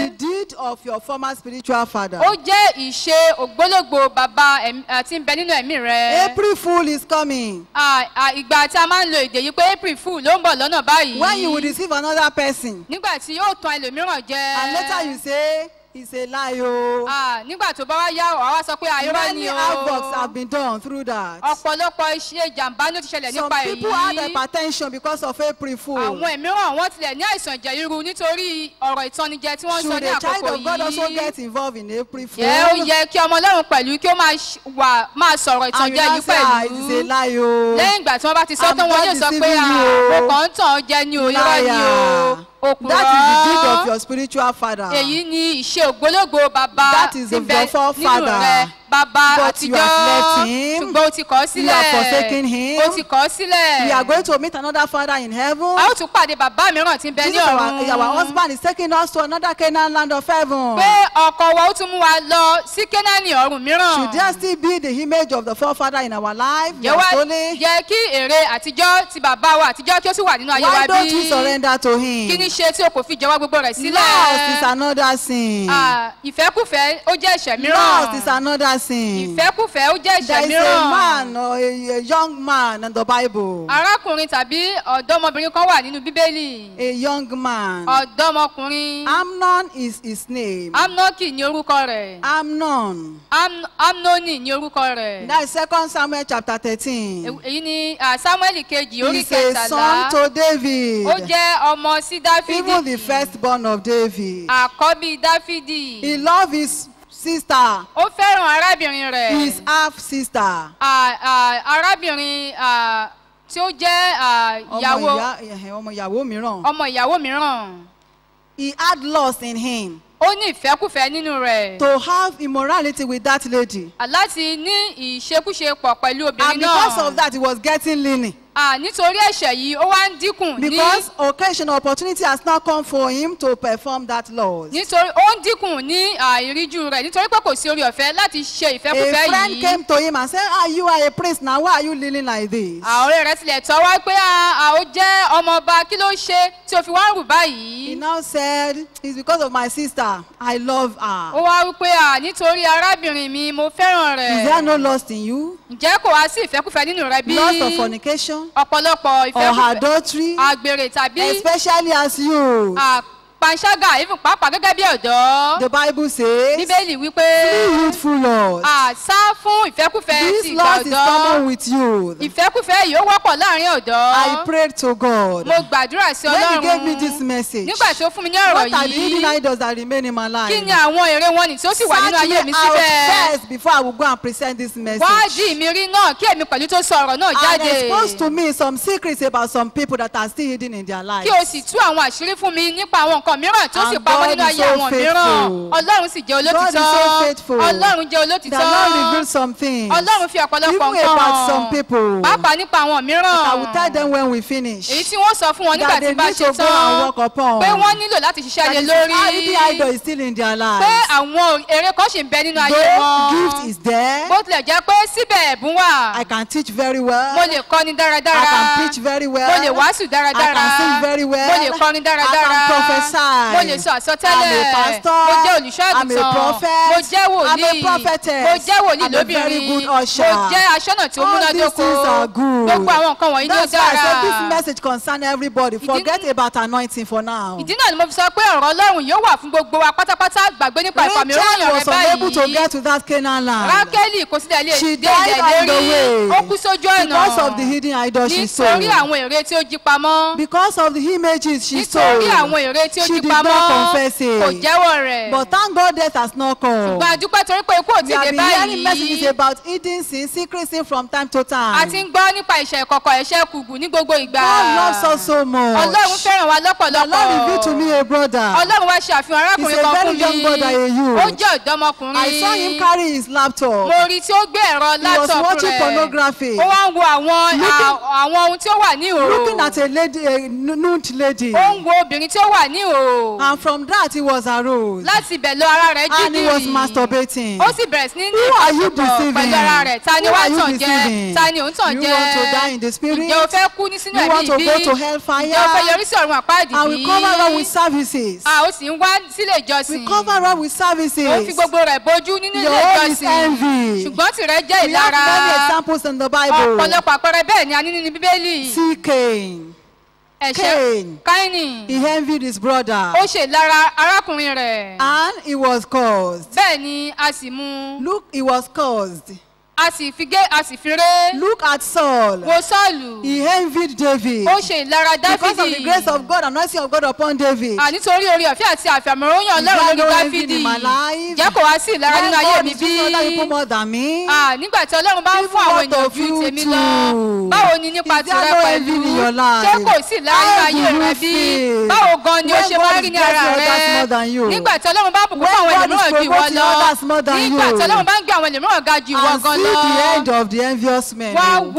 [SPEAKER 4] deed of your former spiritual father.
[SPEAKER 5] ó jẹ́ ìṣe ògbólógbò bàbá ẹ̀mí- à, tí ń bẹ nínú ẹ̀mí rẹ.
[SPEAKER 4] April fool is coming.
[SPEAKER 5] À, à, ìgbà tí a máa ń lo èdè yìí pé april fool ló ń bọ̀ lọ́nà báyìí.
[SPEAKER 4] When you will deceive another person.
[SPEAKER 5] nígbà tí yóò tan ẹlòmíràn jẹ.
[SPEAKER 4] And later you say, it's a lie. Oh.
[SPEAKER 5] À, nígbà tó bá wá yá wàá wá sọ pé àìrọ́
[SPEAKER 4] Many
[SPEAKER 5] ni o.
[SPEAKER 4] havocs have been done through that.
[SPEAKER 5] ọ̀pọ̀lọpọ̀ iṣẹ́ ìjàmbá ló ti ṣẹlẹ̀
[SPEAKER 4] Some
[SPEAKER 5] nípa
[SPEAKER 4] people had
[SPEAKER 5] èyí.
[SPEAKER 4] hypertension because of April fool.
[SPEAKER 5] àwọn mìíràn wọ́n tilẹ̀ ní àìsàn ẹ̀jẹ̀ ríru nítorí ọ̀rọ̀ ìtọ́nijẹ tí wọ́n ń sọ
[SPEAKER 4] Should
[SPEAKER 5] ní
[SPEAKER 4] a child
[SPEAKER 5] àkókò
[SPEAKER 4] of God also
[SPEAKER 5] yìí.
[SPEAKER 4] get involved in April fool?
[SPEAKER 5] yẹ ó yẹ kí ọmọ ọlọ́run pẹ̀lú kí ó máa ṣ- wà máa sọ̀rọ̀
[SPEAKER 4] And you
[SPEAKER 5] ìtànjẹ
[SPEAKER 4] now
[SPEAKER 5] yìí
[SPEAKER 4] say, ah, it is a
[SPEAKER 5] pẹ̀lú.
[SPEAKER 4] lie. Oh.
[SPEAKER 5] lẹ́yìn ìgbà tí wọ́n bá ti sọ
[SPEAKER 4] I'm
[SPEAKER 5] tán wọn
[SPEAKER 4] not
[SPEAKER 5] yóò sọ pé
[SPEAKER 4] deceiving
[SPEAKER 5] "Ah,
[SPEAKER 4] you o."
[SPEAKER 5] mo kàn ń tàn ọ́ jẹ ní o irọ́ ni o òpùrọ́.
[SPEAKER 4] That is the deed of your spiritual father.
[SPEAKER 5] èyí ni ìṣe ògbólógbò bàbá
[SPEAKER 4] That is
[SPEAKER 5] tí
[SPEAKER 4] of
[SPEAKER 5] ń bẹ
[SPEAKER 4] your
[SPEAKER 5] nínú
[SPEAKER 4] forefather.
[SPEAKER 5] rẹ bàbá
[SPEAKER 4] But you
[SPEAKER 5] àtijọ́
[SPEAKER 4] have left him.
[SPEAKER 5] ṣùgbọ́n o ti kọ̀ ọ́ sílẹ̀
[SPEAKER 4] You have forsaken him.
[SPEAKER 5] o ti kọ̀ ọ́ sílẹ̀
[SPEAKER 4] We are going to meet another father in heaven.
[SPEAKER 5] a ó tún pàdé bàbá mìíràn tí ń bẹ ní
[SPEAKER 4] Jesus, our,
[SPEAKER 5] ọ̀run
[SPEAKER 4] our husband is taking us to another Canaan land of heaven.
[SPEAKER 5] pé ọkọ wa ó tún mú wa lọ sí kénáánì ọ̀run mìíràn
[SPEAKER 4] Should there still be the image of the forefather in our life?
[SPEAKER 5] yẹ wá
[SPEAKER 4] Yasole?
[SPEAKER 5] yẹ kí èrè àtijọ́ ti bàbá wa àtijọ́ kí ó sì wà nínú ayé wa
[SPEAKER 4] Why don't we
[SPEAKER 5] bí
[SPEAKER 4] surrender to
[SPEAKER 5] kí
[SPEAKER 4] him?
[SPEAKER 5] ní ṣe tí o kò fi jọwọ́ gbogbo rẹ̀
[SPEAKER 4] Lost is
[SPEAKER 5] sílẹ̀
[SPEAKER 4] another sin.
[SPEAKER 5] Ah, ìfẹ́kùfẹ́ ó jẹ́ ẹ̀ṣẹ̀
[SPEAKER 4] Lost is
[SPEAKER 5] mìíràn
[SPEAKER 4] another sin.
[SPEAKER 5] ìfẹ́kùfẹ́ ó jẹ́ ẹ̀ṣẹ̀
[SPEAKER 4] There is a
[SPEAKER 5] mìíràn
[SPEAKER 4] man or a, a young man in the Bible.
[SPEAKER 5] arákùnrin tàbí ọ̀dọ́mọbìnrin kan wà nínú bíbélì
[SPEAKER 4] A young man.
[SPEAKER 5] ọ̀dọ́mọkùnrin
[SPEAKER 4] Amnon is his name.
[SPEAKER 5] amnoki ní orúkọ rẹ̀
[SPEAKER 4] Amnon.
[SPEAKER 5] Am- amnoni ní orúkọ rẹ̀
[SPEAKER 4] That is second Samuel chapter thirteen.
[SPEAKER 5] Èw- èyí ni ah, samuel kejì orí
[SPEAKER 4] He's a son
[SPEAKER 5] kẹtàlá
[SPEAKER 4] to David.
[SPEAKER 5] ó jẹ́ ọmọ sí
[SPEAKER 4] Even the
[SPEAKER 5] dáfídì
[SPEAKER 4] firstborn of David.
[SPEAKER 5] àkọ́bí dáfídì
[SPEAKER 4] He loved his sister,
[SPEAKER 5] ó fẹ́ràn arábìnrin rẹ̀
[SPEAKER 4] his half sister.
[SPEAKER 5] Ah, ah, arábìnrin ah, tí ó jẹ́ ah,
[SPEAKER 4] Ọmọ
[SPEAKER 5] ìyàwó
[SPEAKER 4] ìyá- ẹ̀hẹ̀, ọmọ ìyàwó mìíràn.
[SPEAKER 5] ọmọ ìyàwó mìíràn
[SPEAKER 4] He had lust in him
[SPEAKER 5] ó ní ìfẹ́kùfẹ́ nínú rẹ̀
[SPEAKER 4] to have immorality with that lady.
[SPEAKER 5] láti ní ìṣekúṣe pọ̀ pẹ̀lú obìnrin
[SPEAKER 4] And because
[SPEAKER 5] náà
[SPEAKER 4] of that, he was getting lean.
[SPEAKER 5] Ah, nítorí ẹ̀ṣẹ̀ yìí ó wá ń dínkù ní
[SPEAKER 4] Because occasion opportunity has now come for him to perform that lust.
[SPEAKER 5] nítorí ó ń dínkù ní ah, ìríjú rẹ̀ nítorí pé kò sí orí ọ̀fẹ́ láti ṣe
[SPEAKER 4] A
[SPEAKER 5] ìfẹ́kùfẹ́
[SPEAKER 4] friend
[SPEAKER 5] yìí
[SPEAKER 4] came to him and said, Ah, you are a priest now. Why are you leaning like this?
[SPEAKER 5] àwọn ọ̀rẹ́ rẹ̀ tilẹ̀ tọ́wọ́ pé ah, ah, ó jẹ́ ọmọọba kí ló ṣe tí o fi wá ń rù
[SPEAKER 4] He
[SPEAKER 5] báyìí
[SPEAKER 4] now said, It's because of my sister. I love
[SPEAKER 5] ó
[SPEAKER 4] her.
[SPEAKER 5] wá wí pé ah, nítorí arábìnrin mi mo fẹ́ràn
[SPEAKER 4] Is there no
[SPEAKER 5] rẹ̀
[SPEAKER 4] lust in you?
[SPEAKER 5] ǹjẹ́ kò wá sí ìfẹ́kùfẹ́ nínú rẹ bí
[SPEAKER 4] Lust of fornication
[SPEAKER 5] ọ̀pọ̀lọpọ̀
[SPEAKER 4] or
[SPEAKER 5] ìfẹ́kùfẹ́
[SPEAKER 4] adultery?
[SPEAKER 5] àgbèrè tàbí
[SPEAKER 4] Especially as you.
[SPEAKER 5] ah, panṣágà even pàápàá gẹ́gẹ́ bí ọ̀dọ́
[SPEAKER 4] The Bible says,
[SPEAKER 5] bíbélì wípé
[SPEAKER 4] Flee youthful lust.
[SPEAKER 5] ah, sá fún ìfẹ́kùfẹ́ ti
[SPEAKER 4] This
[SPEAKER 5] ìgbà
[SPEAKER 4] lust is common
[SPEAKER 5] ọ̀dọ́
[SPEAKER 4] with youth.
[SPEAKER 5] ìfẹ́kùfẹ́ yìí ó wọ́pọ̀ láàrin ọ̀dọ́
[SPEAKER 4] I prayed to God.
[SPEAKER 5] mo gbàdúrà sí
[SPEAKER 4] When he gave me this
[SPEAKER 5] ọlọ́run
[SPEAKER 4] message,
[SPEAKER 5] nígbà tí ó fún mi ní ọ̀rọ̀
[SPEAKER 4] what are the hidden
[SPEAKER 5] yìí
[SPEAKER 4] idols that remain in my life?
[SPEAKER 5] kí ni àwọn èrè wọn nì tí ó sì wà nínú
[SPEAKER 4] Search
[SPEAKER 5] ayé
[SPEAKER 4] me
[SPEAKER 5] mi
[SPEAKER 4] out
[SPEAKER 5] síbẹ̀
[SPEAKER 4] first before I will go and present this message.
[SPEAKER 5] wádìí mi rí náà kí èmi pẹ̀lú tó sọ ọ̀rọ̀ náà
[SPEAKER 4] And
[SPEAKER 5] jáde
[SPEAKER 4] expose to me some secrets about some people that are still hidden in their lives.
[SPEAKER 5] kí o sì tú àwọn àṣírí fún mi nípa àwọn nǹkan mìíràn tó sì
[SPEAKER 4] And
[SPEAKER 5] pamọ́
[SPEAKER 4] God
[SPEAKER 5] nínú
[SPEAKER 4] is
[SPEAKER 5] ayé
[SPEAKER 4] so
[SPEAKER 5] àwọn
[SPEAKER 4] faithful.
[SPEAKER 5] mìíràn ọlọ́run sì jẹ́
[SPEAKER 4] God is so
[SPEAKER 5] olótìtọ́
[SPEAKER 4] faithful.
[SPEAKER 5] ọlọ́run jẹ́
[SPEAKER 4] The
[SPEAKER 5] olótìtọ́
[SPEAKER 4] Lord revealed some things.
[SPEAKER 5] ọlọ́run fi ọ̀pọ̀lọpọ̀
[SPEAKER 4] Even about
[SPEAKER 5] nǹkan
[SPEAKER 4] some people.
[SPEAKER 5] pàápàá nípa àwọn mìíràn
[SPEAKER 4] I will tell them when we finish.
[SPEAKER 5] èyí tí wọ́n sọ fún wọn nígbà
[SPEAKER 4] That
[SPEAKER 5] tí
[SPEAKER 4] they
[SPEAKER 5] bá
[SPEAKER 4] need
[SPEAKER 5] ṣe
[SPEAKER 4] to go and
[SPEAKER 5] tán
[SPEAKER 4] work upon.
[SPEAKER 5] pé wọ́n nílò láti ṣiṣẹ́
[SPEAKER 4] That
[SPEAKER 5] lé
[SPEAKER 4] is,
[SPEAKER 5] lórí
[SPEAKER 4] ah, hidden idol is still in their
[SPEAKER 5] pé
[SPEAKER 4] lives.
[SPEAKER 5] àwọn èrè kan ṣì ń bẹ nínú ayé
[SPEAKER 4] Though gift
[SPEAKER 5] wọn
[SPEAKER 4] is there,
[SPEAKER 5] bó tilẹ̀ jẹ́ pé síbẹ̀ ẹ̀bùn wà
[SPEAKER 4] I can teach very well.
[SPEAKER 5] mo lè kọ́ni
[SPEAKER 4] I
[SPEAKER 5] dáradára
[SPEAKER 4] can preach very well.
[SPEAKER 5] mo lè wàásù dáradára
[SPEAKER 4] I can sing very well.
[SPEAKER 5] mo lè kọrin dáradára
[SPEAKER 4] I can prophesy.
[SPEAKER 5] mo lè sọ àsọtẹ́lẹ̀
[SPEAKER 4] I'm a pastor.
[SPEAKER 5] mo jẹ́ olùṣọ́
[SPEAKER 4] I'm a
[SPEAKER 5] àgùntàn
[SPEAKER 4] prophet.
[SPEAKER 5] mo jẹ́ wòlíì
[SPEAKER 4] I'm a prophetess.
[SPEAKER 5] mo jẹ́ wòlíì
[SPEAKER 4] I'm a very
[SPEAKER 5] lóbìnrin
[SPEAKER 4] good
[SPEAKER 5] mo
[SPEAKER 4] usher.
[SPEAKER 5] jẹ́ aṣọ́nà tí ó
[SPEAKER 4] All these
[SPEAKER 5] múnádóko
[SPEAKER 4] things are good.
[SPEAKER 5] gbogbo àwọn nǹkan wọ̀nyí ló
[SPEAKER 4] That's why I
[SPEAKER 5] dára
[SPEAKER 4] said this message concern everybody.
[SPEAKER 5] Ìdí-
[SPEAKER 4] Forget about anointing for now.
[SPEAKER 5] ìdí náà ni mo fi sọ pé ọ̀rọ̀ ọlọ́run yóò wà fún gbogbo wa pátápátá gbàgbé nípa ìfàmì
[SPEAKER 4] Rachel
[SPEAKER 5] òróyàn rẹ
[SPEAKER 4] was unable to
[SPEAKER 5] báyìí
[SPEAKER 4] get to that Canaan land.
[SPEAKER 5] rákẹ́lì kò sílẹ̀ lè
[SPEAKER 4] She
[SPEAKER 5] dé
[SPEAKER 4] died
[SPEAKER 5] ilẹ̀
[SPEAKER 4] on the
[SPEAKER 5] lérí
[SPEAKER 4] way
[SPEAKER 5] ó kú sójú ọ̀nà
[SPEAKER 4] because of the hidden idol she
[SPEAKER 5] nítorí
[SPEAKER 4] sold.
[SPEAKER 5] àwọn èrè tí ó jí pamọ́
[SPEAKER 4] Because of the images she sold.
[SPEAKER 5] nítorí àwọn èrè tí ó
[SPEAKER 4] She
[SPEAKER 5] jí
[SPEAKER 4] did
[SPEAKER 5] pamọ́
[SPEAKER 4] not confess
[SPEAKER 5] kò
[SPEAKER 4] it.
[SPEAKER 5] jẹ́wọ́ rẹ̀
[SPEAKER 4] But thank God death has not come.
[SPEAKER 5] ṣùgbọ́n àdúpẹ́ torí pé ikú ò
[SPEAKER 4] We
[SPEAKER 5] tí ì
[SPEAKER 4] have
[SPEAKER 5] dé
[SPEAKER 4] been hearing messages
[SPEAKER 5] báyìí
[SPEAKER 4] about hidden sin, secret sin from time to
[SPEAKER 5] a
[SPEAKER 4] time.
[SPEAKER 5] ti ń gbọ́ nípa ìṣẹ̀ ìkọ̀kọ̀ ẹ̀ṣẹ̀ kùgù ní gbogbo ìgbà
[SPEAKER 4] God loves us so much.
[SPEAKER 5] ọlọ́run fẹ́ràn wa
[SPEAKER 4] The Lord revealed to
[SPEAKER 5] lọ́pọ̀lọpọ̀
[SPEAKER 4] me a brother.
[SPEAKER 5] ọlọ́run wá ṣe àfihàn
[SPEAKER 4] He's
[SPEAKER 5] arákùnrin
[SPEAKER 4] a
[SPEAKER 5] kan
[SPEAKER 4] very
[SPEAKER 5] fún
[SPEAKER 4] young
[SPEAKER 5] mi
[SPEAKER 4] boy brother, a youth.
[SPEAKER 5] ó jẹ́ ọ̀dọ́mọkùnrin
[SPEAKER 4] I saw him carry his laptop.
[SPEAKER 5] mo rí tí ó gbé ẹ̀rọ
[SPEAKER 4] He was
[SPEAKER 5] laptop
[SPEAKER 4] watching
[SPEAKER 5] rẹ̀
[SPEAKER 4] pornography.
[SPEAKER 5] ó wá ń wo àwọn
[SPEAKER 4] Looking-
[SPEAKER 5] à- àwọn ohun tí ó wà ní
[SPEAKER 4] Looking at
[SPEAKER 5] ìhòòhò
[SPEAKER 4] a lady, a nu- nude lady.
[SPEAKER 5] ó ń wo obìnrin tí ó wà ní ìhòòhò
[SPEAKER 4] And from that he was aroused.
[SPEAKER 5] láti ibẹ̀ lọ ara rẹ̀
[SPEAKER 4] And he was
[SPEAKER 5] jígìrì
[SPEAKER 4] masturbating.
[SPEAKER 5] ó sì bẹ̀rẹ̀ sí ní ní
[SPEAKER 4] Who are you
[SPEAKER 5] ìbáṣepọ̀
[SPEAKER 4] deceiving?
[SPEAKER 5] pẹ̀lú ara rẹ̀ ta ni
[SPEAKER 4] Who
[SPEAKER 5] wá
[SPEAKER 4] are you
[SPEAKER 5] tàn jẹ
[SPEAKER 4] deceiving?
[SPEAKER 5] ta ni òun tàn
[SPEAKER 4] You
[SPEAKER 5] jẹ
[SPEAKER 4] want to die in the spirit?
[SPEAKER 5] ǹjẹ́ o fẹ́ kú ní sínú
[SPEAKER 4] You
[SPEAKER 5] ẹ̀mí
[SPEAKER 4] want to
[SPEAKER 5] ìbí
[SPEAKER 4] go to hellfire?
[SPEAKER 5] ǹjẹ́ o fẹ́ yọrí sí ọ̀run àpáàdì
[SPEAKER 4] And we
[SPEAKER 5] bí
[SPEAKER 4] cover up with services.
[SPEAKER 5] a ó sì ń wá sílé ìjọsìn
[SPEAKER 4] We cover up with
[SPEAKER 5] ó fi
[SPEAKER 4] services.
[SPEAKER 5] gbogbo rẹ̀ bójú nínú ilé
[SPEAKER 4] Your own is
[SPEAKER 5] ìjọsìn
[SPEAKER 4] envy.
[SPEAKER 5] ṣùgbọ́n tìrẹ jẹ́
[SPEAKER 4] We have
[SPEAKER 5] ìlara
[SPEAKER 4] many examples in the Bible.
[SPEAKER 5] ọ̀pọ̀lọpọ̀ àpẹẹrẹ bẹ́ẹ̀ ni a ní nínú bíbélì
[SPEAKER 4] See Cain.
[SPEAKER 5] ẹ̀ṣẹ̀
[SPEAKER 4] Cain.
[SPEAKER 5] káínì
[SPEAKER 4] He envied his brother.
[SPEAKER 5] ó ṣe ìlara arákùnrin rẹ̀
[SPEAKER 4] And he was caused.
[SPEAKER 5] bẹ́ẹ̀ ni a sì mú
[SPEAKER 4] Look, he was caused.
[SPEAKER 5] a sì fi gé a sì fi ré
[SPEAKER 4] Look at Saul.
[SPEAKER 5] wo sọ́ọ̀lù
[SPEAKER 4] He envied David.
[SPEAKER 5] ó ṣe ìlara
[SPEAKER 4] Because of the
[SPEAKER 5] dáfídì
[SPEAKER 4] grace of God, anointing of God upon David.
[SPEAKER 5] à nítorí orí ọ̀fẹ́ àti àfàmọ́ròyìn
[SPEAKER 4] Is
[SPEAKER 5] ọlọ́run
[SPEAKER 4] there
[SPEAKER 5] lórí
[SPEAKER 4] no envy
[SPEAKER 5] dáfídì
[SPEAKER 4] in my life?
[SPEAKER 5] jẹ́ kò wá sí ìlara
[SPEAKER 4] When
[SPEAKER 5] nínú ayé
[SPEAKER 4] God
[SPEAKER 5] mi
[SPEAKER 4] is
[SPEAKER 5] bí
[SPEAKER 4] using other people more than me.
[SPEAKER 5] Ah, nígbà tí ọlọ́run bá ń
[SPEAKER 4] Even
[SPEAKER 5] fún àwọn
[SPEAKER 4] what
[SPEAKER 5] èèyàn
[SPEAKER 4] of
[SPEAKER 5] ju
[SPEAKER 4] you
[SPEAKER 5] tèmi
[SPEAKER 4] too?
[SPEAKER 5] lọ báwo ni nípa
[SPEAKER 4] Is there
[SPEAKER 5] tìrẹ
[SPEAKER 4] no
[SPEAKER 5] pẹ̀lú
[SPEAKER 4] envy in your life?
[SPEAKER 5] ṣé kò sí ìlara nínú
[SPEAKER 4] How
[SPEAKER 5] ayé
[SPEAKER 4] do
[SPEAKER 5] rẹ
[SPEAKER 4] you
[SPEAKER 5] bí
[SPEAKER 4] feel?
[SPEAKER 5] báwo gan ni ó
[SPEAKER 4] When
[SPEAKER 5] ṣe
[SPEAKER 4] God
[SPEAKER 5] máa
[SPEAKER 4] is
[SPEAKER 5] rí ní ara
[SPEAKER 4] blessing others more
[SPEAKER 5] rẹ
[SPEAKER 4] than you?
[SPEAKER 5] nígbà tí ọlọ́run bá bùkún
[SPEAKER 4] When
[SPEAKER 5] fún àwọn
[SPEAKER 4] God is
[SPEAKER 5] ẹlòmíràn ju ìwọ
[SPEAKER 4] promoting
[SPEAKER 5] lọ
[SPEAKER 4] others more than
[SPEAKER 5] nígbà
[SPEAKER 4] you?
[SPEAKER 5] tí ọlọ́run bá ń gbé àwọn ẹlòmíràn ga ju ìwọ
[SPEAKER 4] And
[SPEAKER 5] gan
[SPEAKER 4] see
[SPEAKER 5] lọ
[SPEAKER 4] the end of the envious men.
[SPEAKER 5] wá
[SPEAKER 4] oh.
[SPEAKER 5] wo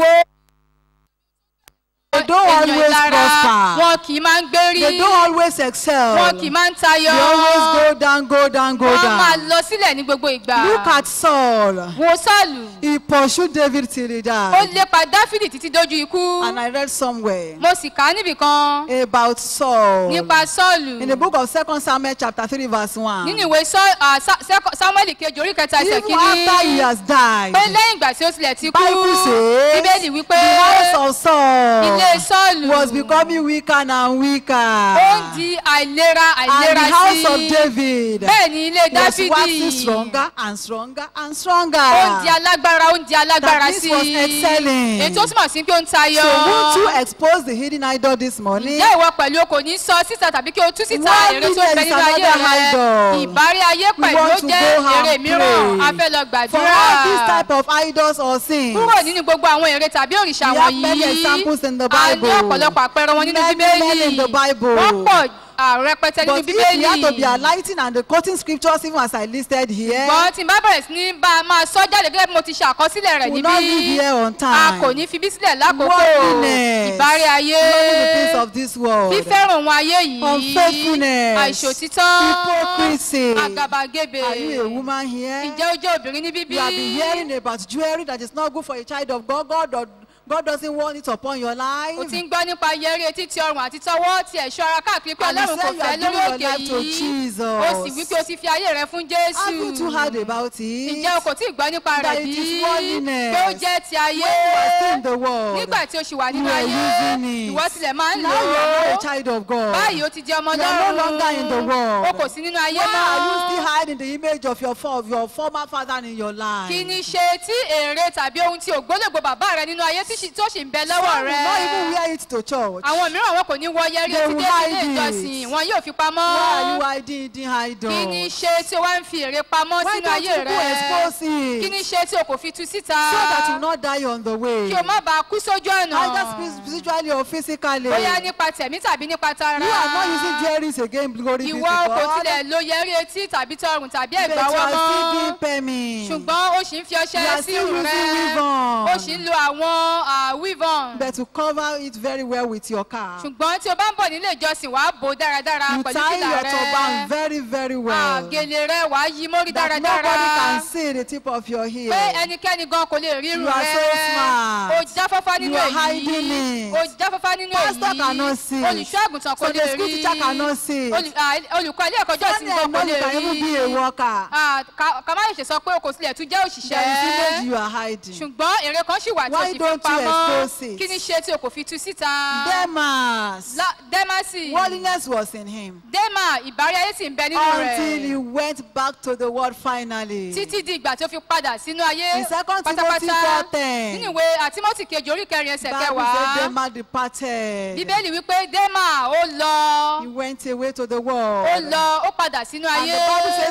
[SPEAKER 4] They don't
[SPEAKER 5] ènìyàn
[SPEAKER 4] always
[SPEAKER 5] ìlara
[SPEAKER 4] prosper.
[SPEAKER 5] wọn kì í máa ń gbérí
[SPEAKER 4] They don't always excel.
[SPEAKER 5] wọn kì í máa ń tayọ
[SPEAKER 4] They always go down, go down, go
[SPEAKER 5] wọn máa
[SPEAKER 4] down.
[SPEAKER 5] lọ sílẹ̀ ní gbogbo ìgbà
[SPEAKER 4] Look at Saul.
[SPEAKER 5] wo sọ́ọ̀lù
[SPEAKER 4] He pursued David till he
[SPEAKER 5] ó
[SPEAKER 4] died.
[SPEAKER 5] lépa dáfídì títí dójú ikú
[SPEAKER 4] And I read somewhere
[SPEAKER 5] mo sì kà á níbì kan
[SPEAKER 4] about Saul.
[SPEAKER 5] nípa sọ́ọ̀lù
[SPEAKER 4] In the book of Second Samuel chapter 3 verse 1.
[SPEAKER 5] nínú ìwé Sọ́- ah, Sa- Sẹ́kọ̀- samuel kejì orí kẹta ẹsẹ̀
[SPEAKER 4] Even after he
[SPEAKER 5] kìíní
[SPEAKER 4] has died.
[SPEAKER 5] pé lẹ́yìn ìgbà tí ó tilẹ̀ ti kú
[SPEAKER 4] Bible says
[SPEAKER 5] bíbélì wípé
[SPEAKER 4] the house of Saul
[SPEAKER 5] ilé sọ́ọ̀lù
[SPEAKER 4] was becoming weaker and
[SPEAKER 5] ó ń
[SPEAKER 4] weaker.
[SPEAKER 5] di àìlera
[SPEAKER 4] And
[SPEAKER 5] àìlera
[SPEAKER 4] the house
[SPEAKER 5] sí
[SPEAKER 4] of David
[SPEAKER 5] bẹ́ẹ̀ ni ilé
[SPEAKER 4] was waxing
[SPEAKER 5] dáfídì
[SPEAKER 4] stronger and stronger and
[SPEAKER 5] ó ń di
[SPEAKER 4] stronger.
[SPEAKER 5] alágbára ó ń di alágbára
[SPEAKER 4] That
[SPEAKER 5] sí
[SPEAKER 4] this was excelling.
[SPEAKER 5] èyí tó túmọ̀ sí pé ó ń tayọ
[SPEAKER 4] So won't you expose the hidden idol this morning?
[SPEAKER 5] ǹjẹ́ ìwọ pẹ̀lú o kò ní sọ síta tàbí kí o tú síta
[SPEAKER 4] One
[SPEAKER 5] èrè tó ń bẹ
[SPEAKER 4] million is
[SPEAKER 5] nínú ayé
[SPEAKER 4] another
[SPEAKER 5] rẹ
[SPEAKER 4] idol.
[SPEAKER 5] ìbárí ayé
[SPEAKER 4] We
[SPEAKER 5] pẹ̀lú
[SPEAKER 4] want
[SPEAKER 5] ó
[SPEAKER 4] to
[SPEAKER 5] jẹ́
[SPEAKER 4] go and
[SPEAKER 5] èrè mìíràn
[SPEAKER 4] pray.
[SPEAKER 5] a fẹ́ lọ
[SPEAKER 4] For
[SPEAKER 5] gbàdúrà
[SPEAKER 4] all these type of idols or sins.
[SPEAKER 5] kúrò nínú gbogbo àwọn èrè tàbí òrìṣà
[SPEAKER 4] We have many
[SPEAKER 5] wọ̀nyí
[SPEAKER 4] examples in the
[SPEAKER 5] a ní
[SPEAKER 4] Bible.
[SPEAKER 5] ọ̀pọ̀lọpọ̀ àpẹẹrẹ wọn nínú
[SPEAKER 4] Many, many
[SPEAKER 5] bíbélì
[SPEAKER 4] in the Bible.
[SPEAKER 5] wọ́n pọ̀ à, rẹpẹtẹ nínú
[SPEAKER 4] But if we have to be
[SPEAKER 5] bíbélì
[SPEAKER 4] highlighting and quoting scriptures even as I listed here,
[SPEAKER 5] ṣùgbọ́n tí n bá bẹ̀rẹ̀ sí ní bá a máa sọ jáde gẹ́gẹ́ bí mo ti ṣe àkọsílẹ̀ rẹ̀
[SPEAKER 4] we will not live
[SPEAKER 5] níbí
[SPEAKER 4] here on
[SPEAKER 5] a
[SPEAKER 4] time.
[SPEAKER 5] kò ní fi bí sílẹ̀ lákòókò
[SPEAKER 4] Worldliness.
[SPEAKER 5] ìbárí ayé
[SPEAKER 4] Loving the things of this world.
[SPEAKER 5] fífẹ́ràn ohun ayé yìí
[SPEAKER 4] Unfaithfulness.
[SPEAKER 5] àìṣòtítọ́
[SPEAKER 4] Hypocrisy.
[SPEAKER 5] àgàbàgebè
[SPEAKER 4] Are you a woman here?
[SPEAKER 5] ǹjẹ́ ó jẹ́ obìnrin ní bíbí
[SPEAKER 4] You have been hearing about jewelry that is not good for a child of God. God, or God doesn't want it upon your life.
[SPEAKER 5] o ti ń gbọ́ nípa yẹrí etí ti ọrùn àti tọwọ́ ti ẹ̀ṣọ́ ara káàkiri pé
[SPEAKER 4] And you
[SPEAKER 5] ọlọ́run kò
[SPEAKER 4] say you
[SPEAKER 5] fẹ́
[SPEAKER 4] are
[SPEAKER 5] lórí
[SPEAKER 4] giving your
[SPEAKER 5] òkè
[SPEAKER 4] life to
[SPEAKER 5] yìí
[SPEAKER 4] Jesus.
[SPEAKER 5] o sì wí pé o ti fi ayé rẹ fún jésù
[SPEAKER 4] Haven't you heard about it?
[SPEAKER 5] ǹjẹ́ o kò tí ì gbọ́ nípa
[SPEAKER 4] That
[SPEAKER 5] rẹ̀
[SPEAKER 4] it
[SPEAKER 5] bí
[SPEAKER 4] is worldliness.
[SPEAKER 5] pé ó jẹ́ ti ayé
[SPEAKER 4] When you are still in the world,
[SPEAKER 5] nígbà tí o ṣì wà
[SPEAKER 4] you
[SPEAKER 5] nínú
[SPEAKER 4] are
[SPEAKER 5] ayé
[SPEAKER 4] using it.
[SPEAKER 5] ìwọ tilẹ̀ máa ń lò
[SPEAKER 4] Now you are not
[SPEAKER 5] ó
[SPEAKER 4] a child of God.
[SPEAKER 5] báyìí o ti di ọmọ
[SPEAKER 4] You are no longer in the world.
[SPEAKER 5] o kò sí nínú ayé
[SPEAKER 4] Why are you still
[SPEAKER 5] mọ́
[SPEAKER 4] hiding the image of your, for, of your former father in your life?
[SPEAKER 5] kí ni ṣe tí èrè tàbí ohun tí ògbólógbò bàbá rẹ nínú ayé tí ṣì- tó sì ń bẹ
[SPEAKER 4] Some
[SPEAKER 5] lọ́wọ́
[SPEAKER 4] will
[SPEAKER 5] rẹ
[SPEAKER 4] not even wear it to church.
[SPEAKER 5] àwọn mìíràn wọn kò ní wọ yẹrí
[SPEAKER 4] They
[SPEAKER 5] etí
[SPEAKER 4] will
[SPEAKER 5] dé ilé
[SPEAKER 4] hide it.
[SPEAKER 5] ìjọsìn wọn yóò fi
[SPEAKER 4] Why are you
[SPEAKER 5] pamọ́
[SPEAKER 4] hiding hidden idol?
[SPEAKER 5] kí ni ṣe tí o wá ń fi èrè pamọ́
[SPEAKER 4] Why
[SPEAKER 5] sínú
[SPEAKER 4] don't
[SPEAKER 5] ayé
[SPEAKER 4] you go
[SPEAKER 5] rẹ
[SPEAKER 4] expose it?
[SPEAKER 5] kí ni ṣe tí o kò fi tú síta
[SPEAKER 4] so that you will not die on the way.
[SPEAKER 5] kí o má bàa kú sójú ọ̀nà
[SPEAKER 4] Either spi- spiritually or physically.
[SPEAKER 5] bóyá nípa tẹ̀mí tàbí nípa tara
[SPEAKER 4] You are not using jewelries again, glory be to
[SPEAKER 5] ìwọ kò
[SPEAKER 4] God.
[SPEAKER 5] tilẹ̀ lo yẹrí etí tàbí tọrùn tàbí
[SPEAKER 4] But you
[SPEAKER 5] ẹ̀gbáwọ́
[SPEAKER 4] are still doing
[SPEAKER 5] mọ́
[SPEAKER 4] permit.
[SPEAKER 5] ṣùgbọ́n o sì ń fi
[SPEAKER 4] You
[SPEAKER 5] ọṣẹ
[SPEAKER 4] are
[SPEAKER 5] sí
[SPEAKER 4] still
[SPEAKER 5] irun
[SPEAKER 4] using
[SPEAKER 5] rẹ
[SPEAKER 4] weave-on.
[SPEAKER 5] o sì ń lo àwọn ah, weave-on
[SPEAKER 4] But to cover it very well with your car.
[SPEAKER 5] ṣùgbọ́n tí o bá ń bọ̀ nílé ìjọsìn wàá bò ó dáradára
[SPEAKER 4] You
[SPEAKER 5] pẹ̀lú
[SPEAKER 4] tie
[SPEAKER 5] fìlà
[SPEAKER 4] your
[SPEAKER 5] rẹ
[SPEAKER 4] turban very, very well.
[SPEAKER 5] àgèlè rẹ wàá yí mórí
[SPEAKER 4] That
[SPEAKER 5] dáradára
[SPEAKER 4] nobody can see the tip of your
[SPEAKER 5] pé
[SPEAKER 4] hair.
[SPEAKER 5] ẹnikẹ́ni gan kò lè rí irun
[SPEAKER 4] You are
[SPEAKER 5] rẹ
[SPEAKER 4] so smart.
[SPEAKER 5] o jáfáfá nínú
[SPEAKER 4] You are hiding
[SPEAKER 5] èyí
[SPEAKER 4] it.
[SPEAKER 5] o jáfáfá nínú
[SPEAKER 4] Pastor
[SPEAKER 5] èyí
[SPEAKER 4] cannot see.
[SPEAKER 5] olùṣọ́ àgùntàn kò
[SPEAKER 4] Sunday
[SPEAKER 5] lè
[SPEAKER 4] school
[SPEAKER 5] rí
[SPEAKER 4] teacher cannot see.
[SPEAKER 5] Olù- ah, olùkọ́ ilé ẹ̀kọ́ jọ́sìn
[SPEAKER 4] Sunday
[SPEAKER 5] gan kò
[SPEAKER 4] alone
[SPEAKER 5] lè
[SPEAKER 4] you can even be a
[SPEAKER 5] rí
[SPEAKER 4] worker.
[SPEAKER 5] Ah, ká ká má ṣe sọ pé o kò tilẹ̀ tún jẹ́
[SPEAKER 4] There is image
[SPEAKER 5] òṣìṣẹ́
[SPEAKER 4] you are hiding.
[SPEAKER 5] ṣùgbọ́n èrè kan ṣì wà tí o
[SPEAKER 4] Why
[SPEAKER 5] sì fi
[SPEAKER 4] don't you
[SPEAKER 5] pamọ́
[SPEAKER 4] expose it?
[SPEAKER 5] kí ni ṣe tí o kò fi tú síta
[SPEAKER 4] Demas.
[SPEAKER 5] La- dẹ́másì
[SPEAKER 4] Worldliness was in him.
[SPEAKER 5] dẹ́mà ìbárí ayé sì ń bẹ nínú
[SPEAKER 4] Until he
[SPEAKER 5] rẹ̀
[SPEAKER 4] went back to the world finally.
[SPEAKER 5] títí di ìgbà tí ó fi padà sínú ayé
[SPEAKER 4] In second Timothy
[SPEAKER 5] pátápátá
[SPEAKER 4] 4:10.
[SPEAKER 5] nínú ìwé àtímọ́tì kejì orí kẹrin ẹsẹ̀
[SPEAKER 4] Bible said
[SPEAKER 5] kẹwàá
[SPEAKER 4] Demas departed.
[SPEAKER 5] bíbélì wípé dẹ́mà ó lọ
[SPEAKER 4] He went away to the
[SPEAKER 5] ó
[SPEAKER 4] world.
[SPEAKER 5] lọ ó padà sínú
[SPEAKER 4] And
[SPEAKER 5] ayé
[SPEAKER 4] the Bible says, not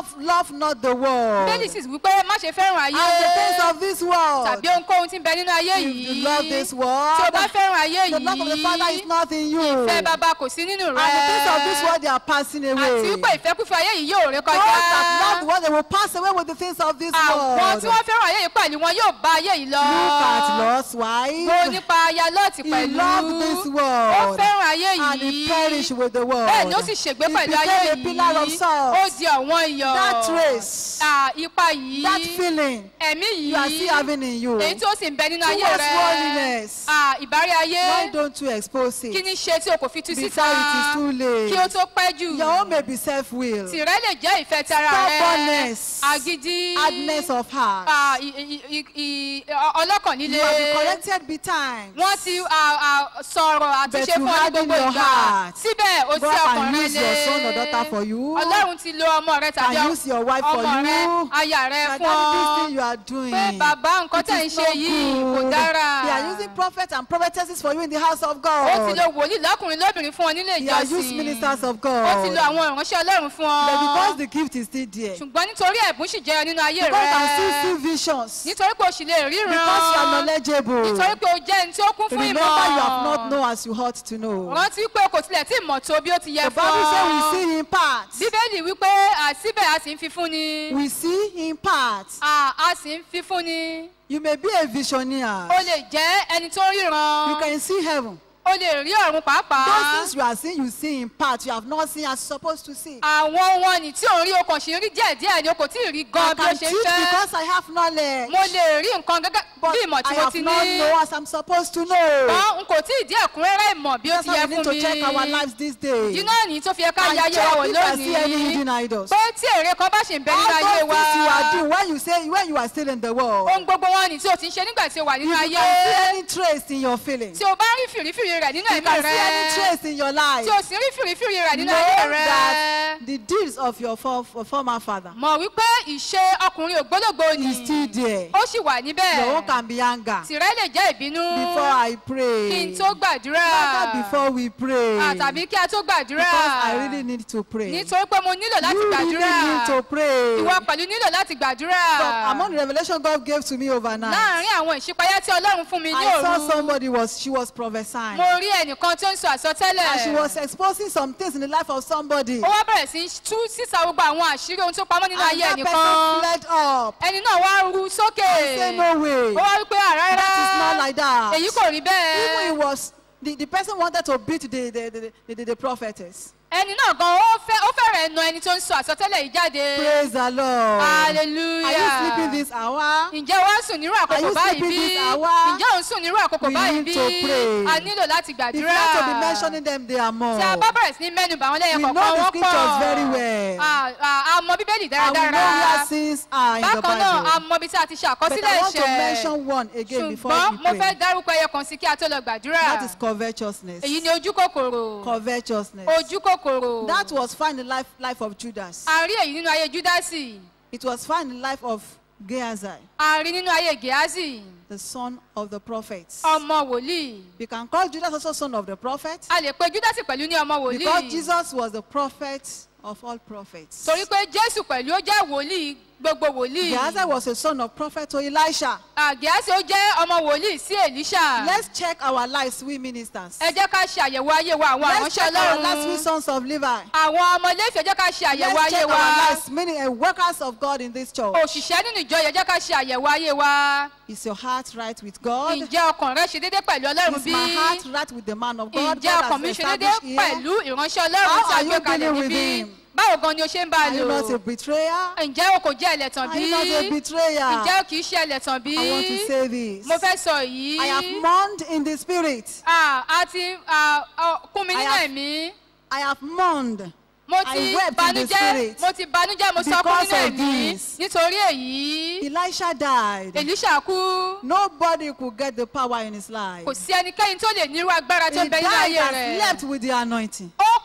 [SPEAKER 4] love, love not the world
[SPEAKER 5] bẹ́ẹ̀ni sì wípé má ṣe fẹ́ràn ayé
[SPEAKER 4] and the things of this world.
[SPEAKER 5] tàbí ohunkóhun tí ń bẹ nínú ayé
[SPEAKER 4] If
[SPEAKER 5] yìí
[SPEAKER 4] you love this
[SPEAKER 5] tí
[SPEAKER 4] world,
[SPEAKER 5] o bá fẹ́ràn ayé
[SPEAKER 4] the love of the Father is
[SPEAKER 5] yìí
[SPEAKER 4] not in you.
[SPEAKER 5] ìfẹ́
[SPEAKER 4] And
[SPEAKER 5] bàbá kò sí nínú
[SPEAKER 4] the things of this
[SPEAKER 5] rẹ
[SPEAKER 4] world, they are passing away.
[SPEAKER 5] àti wípé ìfẹ́kúfẹ́ ayé yìí yóò ré
[SPEAKER 4] Those that love the
[SPEAKER 5] kọjá
[SPEAKER 4] world, they will pass away with the things of this
[SPEAKER 5] àwọn
[SPEAKER 4] world.
[SPEAKER 5] tí wọ́n fẹ́ràn ayé yìí pẹ̀lú wọn yóò bá ayé yìí lọ
[SPEAKER 4] Look at Lot's
[SPEAKER 5] wo
[SPEAKER 4] wife.
[SPEAKER 5] nípa aya lọ́ọ̀tì
[SPEAKER 4] He
[SPEAKER 5] pẹ̀lú
[SPEAKER 4] loved this
[SPEAKER 5] ó
[SPEAKER 4] world.
[SPEAKER 5] fẹ́ràn ayé
[SPEAKER 4] And he
[SPEAKER 5] yìí
[SPEAKER 4] perished with the world.
[SPEAKER 5] bẹ́ẹ̀ ni ó sì ṣègbé
[SPEAKER 4] He
[SPEAKER 5] pẹ̀lú ayé
[SPEAKER 4] became a pillar of
[SPEAKER 5] yìí
[SPEAKER 4] salt.
[SPEAKER 5] ó di ọ̀wọ́n iyọ̀
[SPEAKER 4] That trace,
[SPEAKER 5] Ah, ipa yìí
[SPEAKER 4] that feeling
[SPEAKER 5] ẹ̀mí
[SPEAKER 4] you are still
[SPEAKER 5] yìí
[SPEAKER 4] having in you.
[SPEAKER 5] èyí tí ó sì ń bẹ nínú ayé
[SPEAKER 4] Towards
[SPEAKER 5] rẹ
[SPEAKER 4] worldliness.
[SPEAKER 5] Ah, ìbárí ayé
[SPEAKER 4] Why don't you expose
[SPEAKER 5] kí
[SPEAKER 4] it?
[SPEAKER 5] ni ṣe tí o kò fi tú síta
[SPEAKER 4] Before it is too late.
[SPEAKER 5] kí o tó pẹ́ jù
[SPEAKER 4] Your own may be self-will,
[SPEAKER 5] tìrẹ lè jẹ́ ìfẹ́ ti ara rẹ
[SPEAKER 4] Stubbornness.
[SPEAKER 5] agídí
[SPEAKER 4] hardness of heart.
[SPEAKER 5] ah, i- i- i- i- ọ- ọlọ́kàn líle
[SPEAKER 4] You have been corrected betimes.
[SPEAKER 5] wọ́n ti ah, ah, sọ̀rọ̀ àtúnṣe
[SPEAKER 4] But you
[SPEAKER 5] fún ọ ní
[SPEAKER 4] harden
[SPEAKER 5] gbogbo
[SPEAKER 4] your
[SPEAKER 5] ìgbà
[SPEAKER 4] heart.
[SPEAKER 5] síbẹ̀ o
[SPEAKER 4] God
[SPEAKER 5] sí ọkàn
[SPEAKER 4] can
[SPEAKER 5] rẹ
[SPEAKER 4] use your son or daughter for you.
[SPEAKER 5] ọlọ́run ti lo ọmọ rẹ tàbí
[SPEAKER 4] Can use your wife for
[SPEAKER 5] ọmọ rẹ
[SPEAKER 4] you.
[SPEAKER 5] aya rẹ
[SPEAKER 4] That
[SPEAKER 5] fún
[SPEAKER 4] that this
[SPEAKER 5] ọ
[SPEAKER 4] thing you are doing.
[SPEAKER 5] pé bàbá nǹkan
[SPEAKER 4] it
[SPEAKER 5] tẹ̀ ń
[SPEAKER 4] is
[SPEAKER 5] ṣe
[SPEAKER 4] not
[SPEAKER 5] yìí kò
[SPEAKER 4] good.
[SPEAKER 5] dára
[SPEAKER 4] They are using prophets and prophetesses for you in the house of
[SPEAKER 5] ó ti
[SPEAKER 4] God.
[SPEAKER 5] lo wòlíì lọ́kùnrin lóbìnrin fún ọ nílé
[SPEAKER 4] They are used
[SPEAKER 5] ìjọsìn
[SPEAKER 4] ministers of
[SPEAKER 5] ó ti lo
[SPEAKER 4] God.
[SPEAKER 5] àwọn ìránṣẹ́ ọlọ́run fún ọ
[SPEAKER 4] But because the gift is still there.
[SPEAKER 5] ṣùgbọ́n nítorí ẹ̀bùn sì jẹyọ nínú ayé
[SPEAKER 4] Because you can still
[SPEAKER 5] rẹ
[SPEAKER 4] see visions.
[SPEAKER 5] nítorí pé o sì lè ríran
[SPEAKER 4] Because you are knowledgeable.
[SPEAKER 5] nítorí pé o jẹ́ ẹni tí ó kún fún
[SPEAKER 4] Remember
[SPEAKER 5] ìmọ̀
[SPEAKER 4] you have not known as you ought to know.
[SPEAKER 5] rántí pé o kò tilẹ̀ tí ì mọ̀ tó bí ó ti yẹ
[SPEAKER 4] The
[SPEAKER 5] fún
[SPEAKER 4] Bible says we
[SPEAKER 5] ọ
[SPEAKER 4] see in parts.
[SPEAKER 5] bíbélì wípé àsíbẹ̀ a sì ń fi fún ni
[SPEAKER 4] We see in parts.
[SPEAKER 5] À, a sì ń fi fún ni
[SPEAKER 4] You may be a visionary.
[SPEAKER 5] o lè jẹ́ ẹni tó ríran
[SPEAKER 4] You can see heaven.
[SPEAKER 5] o lè rí ọ̀run pàápàá
[SPEAKER 4] Those things you are seeing, you see in parts. You have not seen as you're supposed to see.
[SPEAKER 5] àwọn ohun ọ̀nì tí ò ń rí o kàn ṣì ń rí díẹ̀díẹ̀ ni o kò tí ì rí
[SPEAKER 4] I
[SPEAKER 5] gan bí o
[SPEAKER 4] can
[SPEAKER 5] ṣe
[SPEAKER 4] teach
[SPEAKER 5] ń fẹ́
[SPEAKER 4] because I have knowledge.
[SPEAKER 5] mo lè rí nǹkan gẹ́gẹ́
[SPEAKER 4] But
[SPEAKER 5] bí ìmọ̀ tí
[SPEAKER 4] I
[SPEAKER 5] mo
[SPEAKER 4] have
[SPEAKER 5] ti
[SPEAKER 4] not
[SPEAKER 5] ní
[SPEAKER 4] know as I'm supposed to know.
[SPEAKER 5] ṣùgbọ́n n kò tí ì dí ẹ̀kúnrẹ́rẹ́ ìmọ̀ bí ó
[SPEAKER 4] That's
[SPEAKER 5] ti
[SPEAKER 4] why
[SPEAKER 5] yẹ
[SPEAKER 4] we need
[SPEAKER 5] fún
[SPEAKER 4] to
[SPEAKER 5] mi
[SPEAKER 4] check our lives these days.
[SPEAKER 5] ìdí náà ní tó fi yẹ ká
[SPEAKER 4] And
[SPEAKER 5] ya ayé
[SPEAKER 4] check
[SPEAKER 5] wa wò
[SPEAKER 4] if I see any
[SPEAKER 5] lónìí
[SPEAKER 4] hidden idols.
[SPEAKER 5] pé tí èrè kan bá ṣì ń bẹ nínú
[SPEAKER 4] All
[SPEAKER 5] ayé
[SPEAKER 4] those
[SPEAKER 5] wa
[SPEAKER 4] things you are doing when you say when you are still in the world.
[SPEAKER 5] ohun gbogbo wọn ni tí o ti ń ṣe nígbà tí o wà
[SPEAKER 4] If
[SPEAKER 5] nínú
[SPEAKER 4] you
[SPEAKER 5] ayé
[SPEAKER 4] can see any trace in your feelings.
[SPEAKER 5] tí o bá rí fìrífìrí rẹ̀ nínú
[SPEAKER 4] You
[SPEAKER 5] ẹ̀mí
[SPEAKER 4] can see any
[SPEAKER 5] rẹ̀
[SPEAKER 4] trace in your life.
[SPEAKER 5] tí o sì rí fìrífìrí rẹ̀ nínú
[SPEAKER 4] know
[SPEAKER 5] ayé rẹ̀
[SPEAKER 4] that the deeds of your for, for former father
[SPEAKER 5] mọ̀ wípé ìṣe ọkùnrin ògbólógbò ni
[SPEAKER 4] is still there.
[SPEAKER 5] ó sì wà níbẹ̀
[SPEAKER 4] Your own can be anger.
[SPEAKER 5] tìrẹ lè jẹ́ ìbínú
[SPEAKER 4] Before I
[SPEAKER 5] kí
[SPEAKER 4] pray.
[SPEAKER 5] n tó gbàdúrà
[SPEAKER 4] Rather before we pray.
[SPEAKER 5] Ah, tàbí kí a tó gbàdúrà
[SPEAKER 4] Because I really need to pray.
[SPEAKER 5] nítorí pé mo nílò láti
[SPEAKER 4] You
[SPEAKER 5] gbàdúrà
[SPEAKER 4] really need to pray.
[SPEAKER 5] ìwọ pẹ̀lú nílò láti gbàdúrà
[SPEAKER 4] But among the revelation God gave to me overnight,
[SPEAKER 5] láàárín àwọn ìṣípayá tí ọlọ́run fún mi ní
[SPEAKER 4] I saw
[SPEAKER 5] òru
[SPEAKER 4] somebody was she was prophesying.
[SPEAKER 5] mo rí ẹnìkan tó ń sọ àsọtẹ́lẹ̀
[SPEAKER 4] And she was exposing some things in the life of somebody.
[SPEAKER 5] ó wá bẹ̀rẹ̀ sí í tú sísà gbogbo àwọn àṣírí ohun tó pamọ́ nínú
[SPEAKER 4] And
[SPEAKER 5] ayé
[SPEAKER 4] that
[SPEAKER 5] ẹnìkan
[SPEAKER 4] person fled up.
[SPEAKER 5] ẹni náà wá ru sókè
[SPEAKER 4] Say no way.
[SPEAKER 5] ó wá wípé àrárá
[SPEAKER 4] That is not like that.
[SPEAKER 5] èyí kò rí
[SPEAKER 4] Even
[SPEAKER 5] bẹ́ẹ̀
[SPEAKER 4] it was the, the person wanted to beat the the, the, the, the, the prophetess.
[SPEAKER 5] ẹni náà gan ó fẹ́ ó fẹ́rẹ̀ na ẹni tó ń sọ àsọtẹ́lẹ̀ yìí jáde
[SPEAKER 4] Praise the Lord.
[SPEAKER 5] hallelujah
[SPEAKER 4] Are you sleeping this hour?
[SPEAKER 5] ǹjẹ́ wá sùn nírú
[SPEAKER 4] Are
[SPEAKER 5] àkókò
[SPEAKER 4] you
[SPEAKER 5] báyìí
[SPEAKER 4] sleeping
[SPEAKER 5] bí
[SPEAKER 4] this hour?
[SPEAKER 5] ǹjẹ́ òun sùn nírú àkókò
[SPEAKER 4] We
[SPEAKER 5] báyìí
[SPEAKER 4] need
[SPEAKER 5] bí
[SPEAKER 4] to pray.
[SPEAKER 5] a nílò láti
[SPEAKER 4] If
[SPEAKER 5] gbàdúrà
[SPEAKER 4] you want to be mentioning them, they are more.
[SPEAKER 5] tí a bá bẹ̀rẹ̀ sí ní mẹ́nu bà wọ́n lẹ́yìn
[SPEAKER 4] We know
[SPEAKER 5] kọ̀ọ̀kan
[SPEAKER 4] the
[SPEAKER 5] wọ́n
[SPEAKER 4] scriptures very
[SPEAKER 5] pọ̀
[SPEAKER 4] well.
[SPEAKER 5] Ah, ah, a mọ bíbélì
[SPEAKER 4] And we know
[SPEAKER 5] dáradára
[SPEAKER 4] where sins are in the
[SPEAKER 5] bákan náà a
[SPEAKER 4] Bible.
[SPEAKER 5] mọ ibi tí a ti ṣe
[SPEAKER 4] But
[SPEAKER 5] àkọsílẹ̀
[SPEAKER 4] I want to
[SPEAKER 5] ẹ̀ṣẹ̀
[SPEAKER 4] mention one again before
[SPEAKER 5] ṣùgbọ́n
[SPEAKER 4] we
[SPEAKER 5] mo fẹ́
[SPEAKER 4] pray.
[SPEAKER 5] dárúkọ ẹyọ kan sí kí a tó lọ gbàdúrà
[SPEAKER 4] That is covetousness.
[SPEAKER 5] èyí ni ojú kòkòrò
[SPEAKER 4] Covetousness.
[SPEAKER 5] ojú kòkòrò
[SPEAKER 4] That was found in the life, life of Judas.
[SPEAKER 5] a rí èyí nínú ayé júdásì
[SPEAKER 4] It was found in the life of Gehazi,
[SPEAKER 5] a rí nínú ayé gèásì
[SPEAKER 4] the son of the prophets.
[SPEAKER 5] ọmọ wòlíì
[SPEAKER 4] We can call Judas also son of the prophet
[SPEAKER 5] a lè pe júdásì pẹ̀lú ní ọmọ
[SPEAKER 4] because
[SPEAKER 5] wòlíì
[SPEAKER 4] Jesus was the prophet of all prophets.
[SPEAKER 5] torí pé jésù pẹ̀lú ó jẹ́ wòlíì gbogbo wòlíì
[SPEAKER 4] Gehazi was a son of prophet to Elisha.
[SPEAKER 5] àgíásì ó jẹ́ ọmọ wòlíì sí èlíṣà
[SPEAKER 4] Let's check our lives, we ministers.
[SPEAKER 5] ẹ jẹ́ ká ṣe àyẹ̀wò ayé wa àwọn
[SPEAKER 4] Let's
[SPEAKER 5] àránṣẹ́
[SPEAKER 4] check our lives, we
[SPEAKER 5] ọlọ́run
[SPEAKER 4] sons of Levi.
[SPEAKER 5] àwọn ọmọ iléèfẹ́ ẹ jẹ́ ká ṣe àyẹ̀wò
[SPEAKER 4] Let's
[SPEAKER 5] ayé
[SPEAKER 4] check
[SPEAKER 5] wa
[SPEAKER 4] our lives, meaning uh, workers of God in this church.
[SPEAKER 5] òṣìṣẹ́ nínú ìjọ yẹn jẹ́ ká ṣe àyẹ̀wò ayé wa
[SPEAKER 4] Is your heart right with God?
[SPEAKER 5] ǹjẹ́ ọkàn rẹ ṣe déédé pẹ̀lú ọlọ́run
[SPEAKER 4] Is
[SPEAKER 5] bí
[SPEAKER 4] my heart right with the man of God?
[SPEAKER 5] ǹjẹ́
[SPEAKER 4] God
[SPEAKER 5] ọkàn mi
[SPEAKER 4] has
[SPEAKER 5] ṣe déédé
[SPEAKER 4] established here.
[SPEAKER 5] pẹ̀lú ìránṣẹ́ ọlọ́run
[SPEAKER 4] How
[SPEAKER 5] tí a
[SPEAKER 4] are
[SPEAKER 5] gbé
[SPEAKER 4] you
[SPEAKER 5] kalẹ̀
[SPEAKER 4] dealing with
[SPEAKER 5] níbí
[SPEAKER 4] him?
[SPEAKER 5] báwo gan ni o ṣe ń bá a
[SPEAKER 4] Are you
[SPEAKER 5] lò
[SPEAKER 4] not a betrayer?
[SPEAKER 5] ǹjẹ́ o kò jẹ́ ẹlẹ́tàn
[SPEAKER 4] Are
[SPEAKER 5] bí
[SPEAKER 4] you not a betrayer?
[SPEAKER 5] ǹjẹ́ o kì í ṣe ẹlẹ́tàn bí
[SPEAKER 4] I want to say this.
[SPEAKER 5] mo fẹ́ sọ yìí
[SPEAKER 4] I have mourned in the spirit.
[SPEAKER 5] Ah, a ti ah, ah, kún mi
[SPEAKER 4] I
[SPEAKER 5] nínú
[SPEAKER 4] have-
[SPEAKER 5] ẹ̀mí
[SPEAKER 4] I have mourned.
[SPEAKER 5] mo
[SPEAKER 4] I
[SPEAKER 5] ti
[SPEAKER 4] wept in the
[SPEAKER 5] banújẹ́
[SPEAKER 4] spirit
[SPEAKER 5] mo ti banújẹ́ mo sọkún
[SPEAKER 4] because
[SPEAKER 5] nínú
[SPEAKER 4] of
[SPEAKER 5] ẹ̀mí
[SPEAKER 4] this.
[SPEAKER 5] nítorí èyí
[SPEAKER 4] Elisha died.
[SPEAKER 5] èlíṣà kú
[SPEAKER 4] Nobody could get the power in his life.
[SPEAKER 5] kò sí ẹnikẹ́ni tó lè nírú agbára tó
[SPEAKER 4] He
[SPEAKER 5] ń bẹ
[SPEAKER 4] died
[SPEAKER 5] nínú ayé
[SPEAKER 4] and
[SPEAKER 5] rẹ̀
[SPEAKER 4] slept with the anointing.
[SPEAKER 5] ó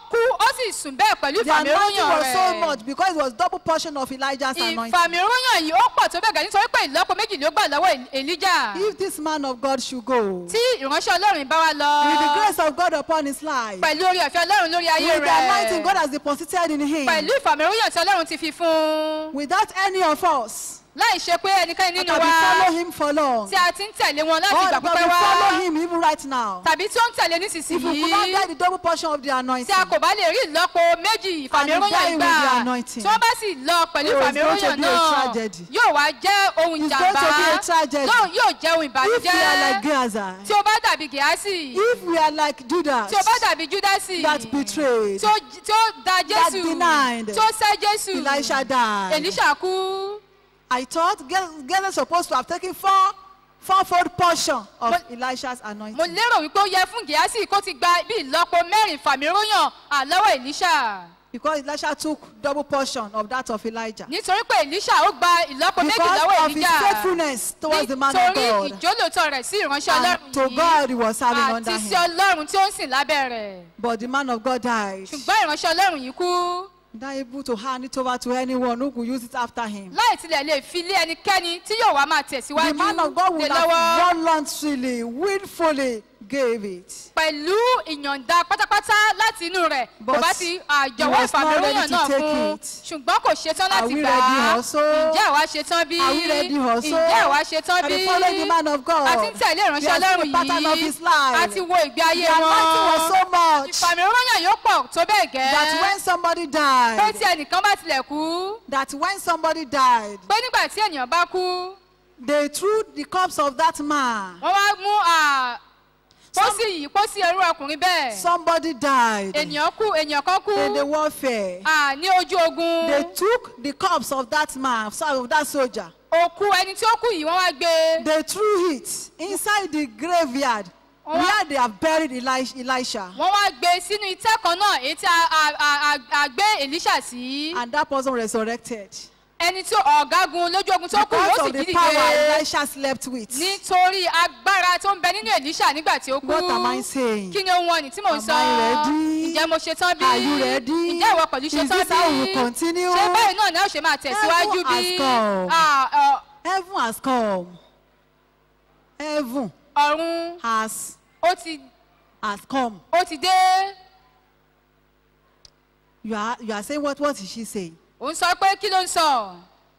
[SPEAKER 5] kú ó sì sùn bẹ́ẹ̀ pẹ̀lú
[SPEAKER 4] The anointing
[SPEAKER 5] ìfàmìróyàn
[SPEAKER 4] was so
[SPEAKER 5] rẹ̀
[SPEAKER 4] much because it was double portion of Elijah's anointing.
[SPEAKER 5] ìfàmìróyàn yìí ó pọ̀ tó bẹ́ẹ̀ gẹ́ nítorí pé ìlọ́po méjì ló gbà lọ́wọ́ èlíjà
[SPEAKER 4] If this man of God should go,
[SPEAKER 5] tí ìránṣẹ́ ọlọ́run bá wa lọ
[SPEAKER 4] with the grace of God upon his life,
[SPEAKER 5] pẹ̀lú orí ọ̀fẹ́ ọlọ́run lórí ayé
[SPEAKER 4] with the anointing God
[SPEAKER 5] rẹ̀
[SPEAKER 4] has deposited in him,
[SPEAKER 5] pẹ̀lú ìfàmìróyàn tí ọlọ́run ti fi fún un
[SPEAKER 4] without any of us
[SPEAKER 5] láì ṣe pé ẹnikẹ́ni
[SPEAKER 4] that
[SPEAKER 5] nínú
[SPEAKER 4] have
[SPEAKER 5] wa
[SPEAKER 4] follow him for long,
[SPEAKER 5] tí a ti ń tẹ̀lé wọn láti
[SPEAKER 4] or
[SPEAKER 5] ìgbà
[SPEAKER 4] that
[SPEAKER 5] pípẹ́
[SPEAKER 4] we
[SPEAKER 5] wá
[SPEAKER 4] follow him even right now,
[SPEAKER 5] tàbí tí ó ń tẹ̀lé
[SPEAKER 4] if we could not
[SPEAKER 5] nísinsìnyí
[SPEAKER 4] get the double portion of the
[SPEAKER 5] tí
[SPEAKER 4] anointing,
[SPEAKER 5] a kò bá lè rí ìlọ́po méjì
[SPEAKER 4] And you die
[SPEAKER 5] ìfàmìróyàn
[SPEAKER 4] with
[SPEAKER 5] gbà
[SPEAKER 4] the anointing.
[SPEAKER 5] tí wọ́n bá sì lọ pẹ̀lú
[SPEAKER 4] Oh, it's going to
[SPEAKER 5] ìfàmìróyàn
[SPEAKER 4] be a
[SPEAKER 5] náà
[SPEAKER 4] tragedy.
[SPEAKER 5] yóò wá jẹ́ ohun
[SPEAKER 4] It's going to
[SPEAKER 5] ìjàmbá
[SPEAKER 4] be a tragedy.
[SPEAKER 5] Lóhùn yóò jẹ́ ohun
[SPEAKER 4] if we are like
[SPEAKER 5] ìbànújẹ́
[SPEAKER 4] Gaza,
[SPEAKER 5] tí ó bá dàbí gẹ̀ásì
[SPEAKER 4] if we are like Judas,
[SPEAKER 5] tí ó bá dàbí júdásì
[SPEAKER 4] that betrayed,
[SPEAKER 5] tí ó tí ó da jésù
[SPEAKER 4] denied.
[SPEAKER 5] tí ó sẹ́ jésù
[SPEAKER 4] Elisha died.
[SPEAKER 5] èlíṣà kú
[SPEAKER 4] I thought Gaza supposed to have taken four, fourfold portion of
[SPEAKER 5] Mo-
[SPEAKER 4] Elisha's
[SPEAKER 5] mo
[SPEAKER 4] anointing.
[SPEAKER 5] lérò wípé ó yẹ fún gẹ̀ásì kó ti gba bí ìlọ́po mẹ́rin fàmìróyàn àlọ́wọ́ èlíṣà
[SPEAKER 4] Because Elisha took double portion of that of Elijah.
[SPEAKER 5] nítorí pé èlíṣà ó gba ìlọ́po méjì lọ́wọ́
[SPEAKER 4] Because of his
[SPEAKER 5] èlíjà
[SPEAKER 4] faithfulness towards the man of
[SPEAKER 5] nítorí
[SPEAKER 4] God.
[SPEAKER 5] ìjólótọ́ rẹ̀ sí ìránṣẹ́
[SPEAKER 4] And
[SPEAKER 5] ọlọ́run
[SPEAKER 4] to
[SPEAKER 5] yìí
[SPEAKER 4] God he was serving under
[SPEAKER 5] àti sí
[SPEAKER 4] him.
[SPEAKER 5] ọlọ́run tí ó ń sìn lábẹ́ rẹ̀
[SPEAKER 4] But the man of God died.
[SPEAKER 5] ṣùgbọ́n ìránṣẹ́ ọlọ́run yìí kú
[SPEAKER 4] Not able to hand it over to anyone who could use it after him.
[SPEAKER 5] láì tilẹ̀ lè fi lé ẹnikẹ́ni tí yóò wá máa tẹ̀síwájú
[SPEAKER 4] The man of God
[SPEAKER 5] lé
[SPEAKER 4] would
[SPEAKER 5] lọ́wọ́
[SPEAKER 4] have voluntarily, willfully gave it.
[SPEAKER 5] pẹ̀lú ìyọ̀ǹda pátápátá láti inú rẹ̀ kò
[SPEAKER 4] But
[SPEAKER 5] bá ti
[SPEAKER 4] he
[SPEAKER 5] àjọwọ́
[SPEAKER 4] was not
[SPEAKER 5] ìfàmìróyàn
[SPEAKER 4] ready to
[SPEAKER 5] náà
[SPEAKER 4] take
[SPEAKER 5] fún
[SPEAKER 4] it.
[SPEAKER 5] ṣùgbọ́n kò ṣetán
[SPEAKER 4] Are
[SPEAKER 5] láti
[SPEAKER 4] we
[SPEAKER 5] gbà
[SPEAKER 4] ready
[SPEAKER 5] á
[SPEAKER 4] also?
[SPEAKER 5] ǹjẹ́ àwa ṣetán bí
[SPEAKER 4] Are we ready also?
[SPEAKER 5] ǹjẹ́ àwa ṣetán
[SPEAKER 4] Are
[SPEAKER 5] bí
[SPEAKER 4] we following the man of God?
[SPEAKER 5] a ti ń tẹ̀lé ìránṣẹ́
[SPEAKER 4] We are seeing
[SPEAKER 5] ọlọ́run
[SPEAKER 4] the pattern of
[SPEAKER 5] yìí
[SPEAKER 4] his life.
[SPEAKER 5] a ti wo ìgbé ayé
[SPEAKER 4] The anointing was
[SPEAKER 5] wọn
[SPEAKER 4] so much
[SPEAKER 5] ìfàmìróyàn yóò pọ̀ tó bẹ́ẹ̀ gẹ́
[SPEAKER 4] that when somebody
[SPEAKER 5] pé
[SPEAKER 4] died,
[SPEAKER 5] tí ẹnìkan bá tilẹ̀ kú
[SPEAKER 4] that when somebody died,
[SPEAKER 5] pé nígbà tí ènìyàn bá kú
[SPEAKER 4] they threw the corpse of that man.
[SPEAKER 5] wọ́n wá mú à, pósí yìí pósí ẹrú ọkùnrin bẹ́ẹ̀
[SPEAKER 4] Somebody died
[SPEAKER 5] ènìyàn kú ènìyàn kan kú
[SPEAKER 4] in the warfare.
[SPEAKER 5] à, ní ojú ogun
[SPEAKER 4] They took the corpse of that man, sorry, of that soldier.
[SPEAKER 5] òkú ẹni tí ó kú yìí wọ́n wá gbé
[SPEAKER 4] They threw it inside the graveyard
[SPEAKER 5] Wọ́n wá-
[SPEAKER 4] where they have buried Eli- Elisha.
[SPEAKER 5] wọ́n wá gbé sínú itẹ́ kan náà èyí tí a- a- a- a- a gbé èlíṣà sí
[SPEAKER 4] And that person resurrected.
[SPEAKER 5] ẹni tí ọ̀gágun lójú ogun tó kù
[SPEAKER 4] Because
[SPEAKER 5] ó sì
[SPEAKER 4] of the
[SPEAKER 5] jí
[SPEAKER 4] power
[SPEAKER 5] dìde
[SPEAKER 4] Elisha slept with.
[SPEAKER 5] nítorí agbára tó ń bẹ nínú èlíṣà nígbà tí ó kú
[SPEAKER 4] What am I saying?
[SPEAKER 5] kí ni ohun ọ̀nì tí mò ń
[SPEAKER 4] Am
[SPEAKER 5] sọ
[SPEAKER 4] I ready?
[SPEAKER 5] ǹjẹ́ mo ṣetán bí
[SPEAKER 4] Are you ready?
[SPEAKER 5] ǹjẹ́ ìwọ pẹ̀lú
[SPEAKER 4] Is
[SPEAKER 5] ṣetán
[SPEAKER 4] this
[SPEAKER 5] bí
[SPEAKER 4] how we will continue?
[SPEAKER 5] ṣé báyìí náà ni a ó ṣe máa tẹ̀síwájú
[SPEAKER 4] Heaven
[SPEAKER 5] bí
[SPEAKER 4] has come.
[SPEAKER 5] Ah, ọ-
[SPEAKER 4] Heaven has come. Heaven
[SPEAKER 5] ọ̀run
[SPEAKER 4] has
[SPEAKER 5] ó ti
[SPEAKER 4] has come.
[SPEAKER 5] ó ti dé
[SPEAKER 4] You are you are saying what what is she saying?
[SPEAKER 5] òun sọ pé kí ló ń sọ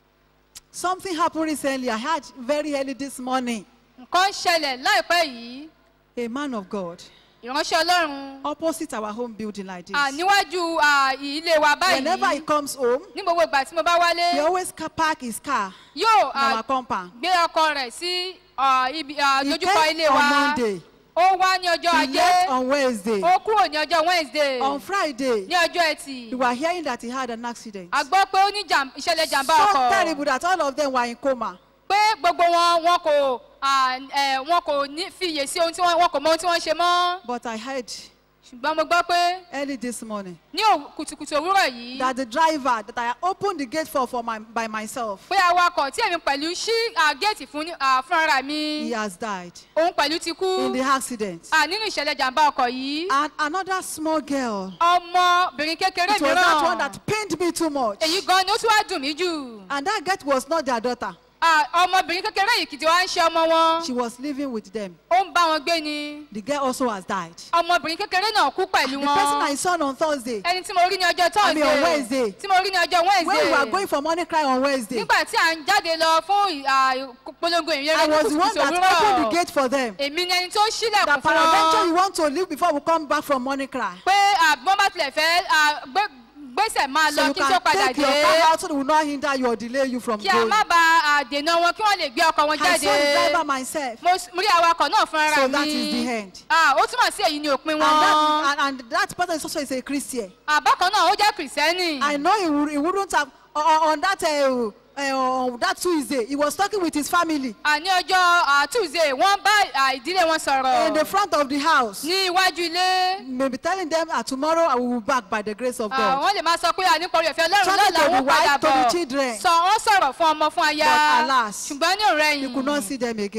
[SPEAKER 4] Something happened recently. I heard very early this morning.
[SPEAKER 5] nǹkan ń ṣẹlẹ̀ láìpẹ́ yìí
[SPEAKER 4] A man of God
[SPEAKER 5] ìránṣẹ́ ọlọ́run
[SPEAKER 4] opposite our home building like this.
[SPEAKER 5] à, níwájú à, ilé wa
[SPEAKER 4] Whenever he
[SPEAKER 5] báyìí
[SPEAKER 4] comes home,
[SPEAKER 5] ní gbogbo ìgbà tí mo bá wálé
[SPEAKER 4] he always ca- park his car
[SPEAKER 5] yóò
[SPEAKER 4] in
[SPEAKER 5] à,
[SPEAKER 4] our compound.
[SPEAKER 5] gbé ọkọ rẹ̀ sí à, ibi à,
[SPEAKER 4] He
[SPEAKER 5] dojúkọ
[SPEAKER 4] came
[SPEAKER 5] ilé
[SPEAKER 4] on
[SPEAKER 5] wa
[SPEAKER 4] Monday.
[SPEAKER 5] ó wá ní ọjọ́
[SPEAKER 4] He
[SPEAKER 5] ajé
[SPEAKER 4] left on Wednesday.
[SPEAKER 5] ó kúrò ní ọjọ́ wednesday
[SPEAKER 4] On Friday,
[SPEAKER 5] ní ọjọ́ ẹtì
[SPEAKER 4] we were hearing that he had an accident.
[SPEAKER 5] a gbọ́ pé ó ní jàm- ìṣẹ̀lẹ̀ jàǹbá
[SPEAKER 4] So
[SPEAKER 5] ọkọ̀
[SPEAKER 4] terrible that all of them were in coma.
[SPEAKER 5] pé gbogbo wọn wọn kò à, ẹ, wọn kò ní fiyè sí ohun tí wọn wọn kò mọ ohun tí wọ́n ń ṣe mọ́
[SPEAKER 4] But I heard
[SPEAKER 5] ṣùgbọ́n mo gbọ́ pé
[SPEAKER 4] early this morning
[SPEAKER 5] ní òw- kùtùkùtù òwúrọ̀ yìí
[SPEAKER 4] that the driver that I opened the gate for for my, by myself,
[SPEAKER 5] pé awakọ̀ tí èmi pẹ̀lú ṣí à, géètì fún ní- à, fúnra mi
[SPEAKER 4] he has died
[SPEAKER 5] òun pẹ̀lú ti kú
[SPEAKER 4] in the accident.
[SPEAKER 5] à, nínú ìṣẹ̀lẹ̀ jàǹbá ọkọ̀ yìí
[SPEAKER 4] And another small girl,
[SPEAKER 5] ọmọbìnrin kékeré
[SPEAKER 4] it was that one
[SPEAKER 5] mìíràn
[SPEAKER 4] that pained me too much.
[SPEAKER 5] èyí gan ni ó tún wá dùn mí jù
[SPEAKER 4] And that girl was not their daughter.
[SPEAKER 5] À, ọmọbìnrin kékeré yìí kìtì wá ń ṣe ọmọ wọn
[SPEAKER 4] She was living with them.
[SPEAKER 5] ó ń bá wọn gbé ni
[SPEAKER 4] The girl also has died.
[SPEAKER 5] ọmọbìnrin kékeré náà kú pẹ̀lú
[SPEAKER 4] The person
[SPEAKER 5] wọn
[SPEAKER 4] I saw on Thursday,
[SPEAKER 5] ẹni tí mo rí ní ọjọ́
[SPEAKER 4] I mean on
[SPEAKER 5] tọ́sídẹ̀ẹ́
[SPEAKER 4] Wednesday.
[SPEAKER 5] tí mo rí ní ọjọ́
[SPEAKER 4] when we were
[SPEAKER 5] wednesday
[SPEAKER 4] going for morning cry on Wednesday,
[SPEAKER 5] nígbà tí à ń jáde lọ fún ì- à, polongo ìrere
[SPEAKER 4] I
[SPEAKER 5] ní
[SPEAKER 4] was the one
[SPEAKER 5] kùtùkùtù
[SPEAKER 4] that opened the
[SPEAKER 5] òwúrọ̀
[SPEAKER 4] gate for them.
[SPEAKER 5] èmi ni ẹni tó ṣílẹ̀kùn
[SPEAKER 4] That
[SPEAKER 5] fún
[SPEAKER 4] peradventure
[SPEAKER 5] wọn
[SPEAKER 4] you want to leave before we come back from morning cry.
[SPEAKER 5] pé àbọ̀n bá tilẹ̀ fẹ́ à, gbé- gbèsè máa
[SPEAKER 4] So
[SPEAKER 5] lọ
[SPEAKER 4] you
[SPEAKER 5] kí n tó
[SPEAKER 4] can
[SPEAKER 5] padà
[SPEAKER 4] take your
[SPEAKER 5] dé
[SPEAKER 4] car out so they will not hinder you or delay you from
[SPEAKER 5] kí a
[SPEAKER 4] going.
[SPEAKER 5] má ba àdènà wọn kí wọ́n lè gbé ọkọ̀ wọn
[SPEAKER 4] I saw the
[SPEAKER 5] jáde
[SPEAKER 4] driver myself.
[SPEAKER 5] mo s- mo rí awakọ̀ náà fún ara
[SPEAKER 4] So
[SPEAKER 5] mi
[SPEAKER 4] that is the end.
[SPEAKER 5] Ah, ó túmọ̀ sí èyí ni òpin
[SPEAKER 4] And
[SPEAKER 5] wọn
[SPEAKER 4] that, and, and that person is also is a Christian.
[SPEAKER 5] àbákan náà ó jẹ́ kìrìsìtẹ́nì
[SPEAKER 4] I know he, would, he wouldn't have on, on that uh, uh, on that Tuesday. He was talking with his family
[SPEAKER 5] àní ọjọ́ tuesday wọ́n bá à, ìdílé wọn
[SPEAKER 4] in the
[SPEAKER 5] sọ̀rọ̀
[SPEAKER 4] front of the house.
[SPEAKER 5] ní iwájú ilé
[SPEAKER 4] Maybe telling them that tomorrow I will be back by the grace of
[SPEAKER 5] Ah,
[SPEAKER 4] God.
[SPEAKER 5] wọ́n lè máa sọ pé àníkọ̀rí ọ̀fẹ́ ọlọ́run
[SPEAKER 4] Talking
[SPEAKER 5] lọ́la
[SPEAKER 4] to the
[SPEAKER 5] wọ́n padà
[SPEAKER 4] wife, to the
[SPEAKER 5] bọ̀
[SPEAKER 4] children.
[SPEAKER 5] sọ wọ́n sọ̀rọ̀ fún ọmọ fún aya
[SPEAKER 4] But alas,
[SPEAKER 5] ṣùgbọ́n ní òrẹ́
[SPEAKER 4] You
[SPEAKER 5] yìí
[SPEAKER 4] could not see them again.
[SPEAKER 5] wọn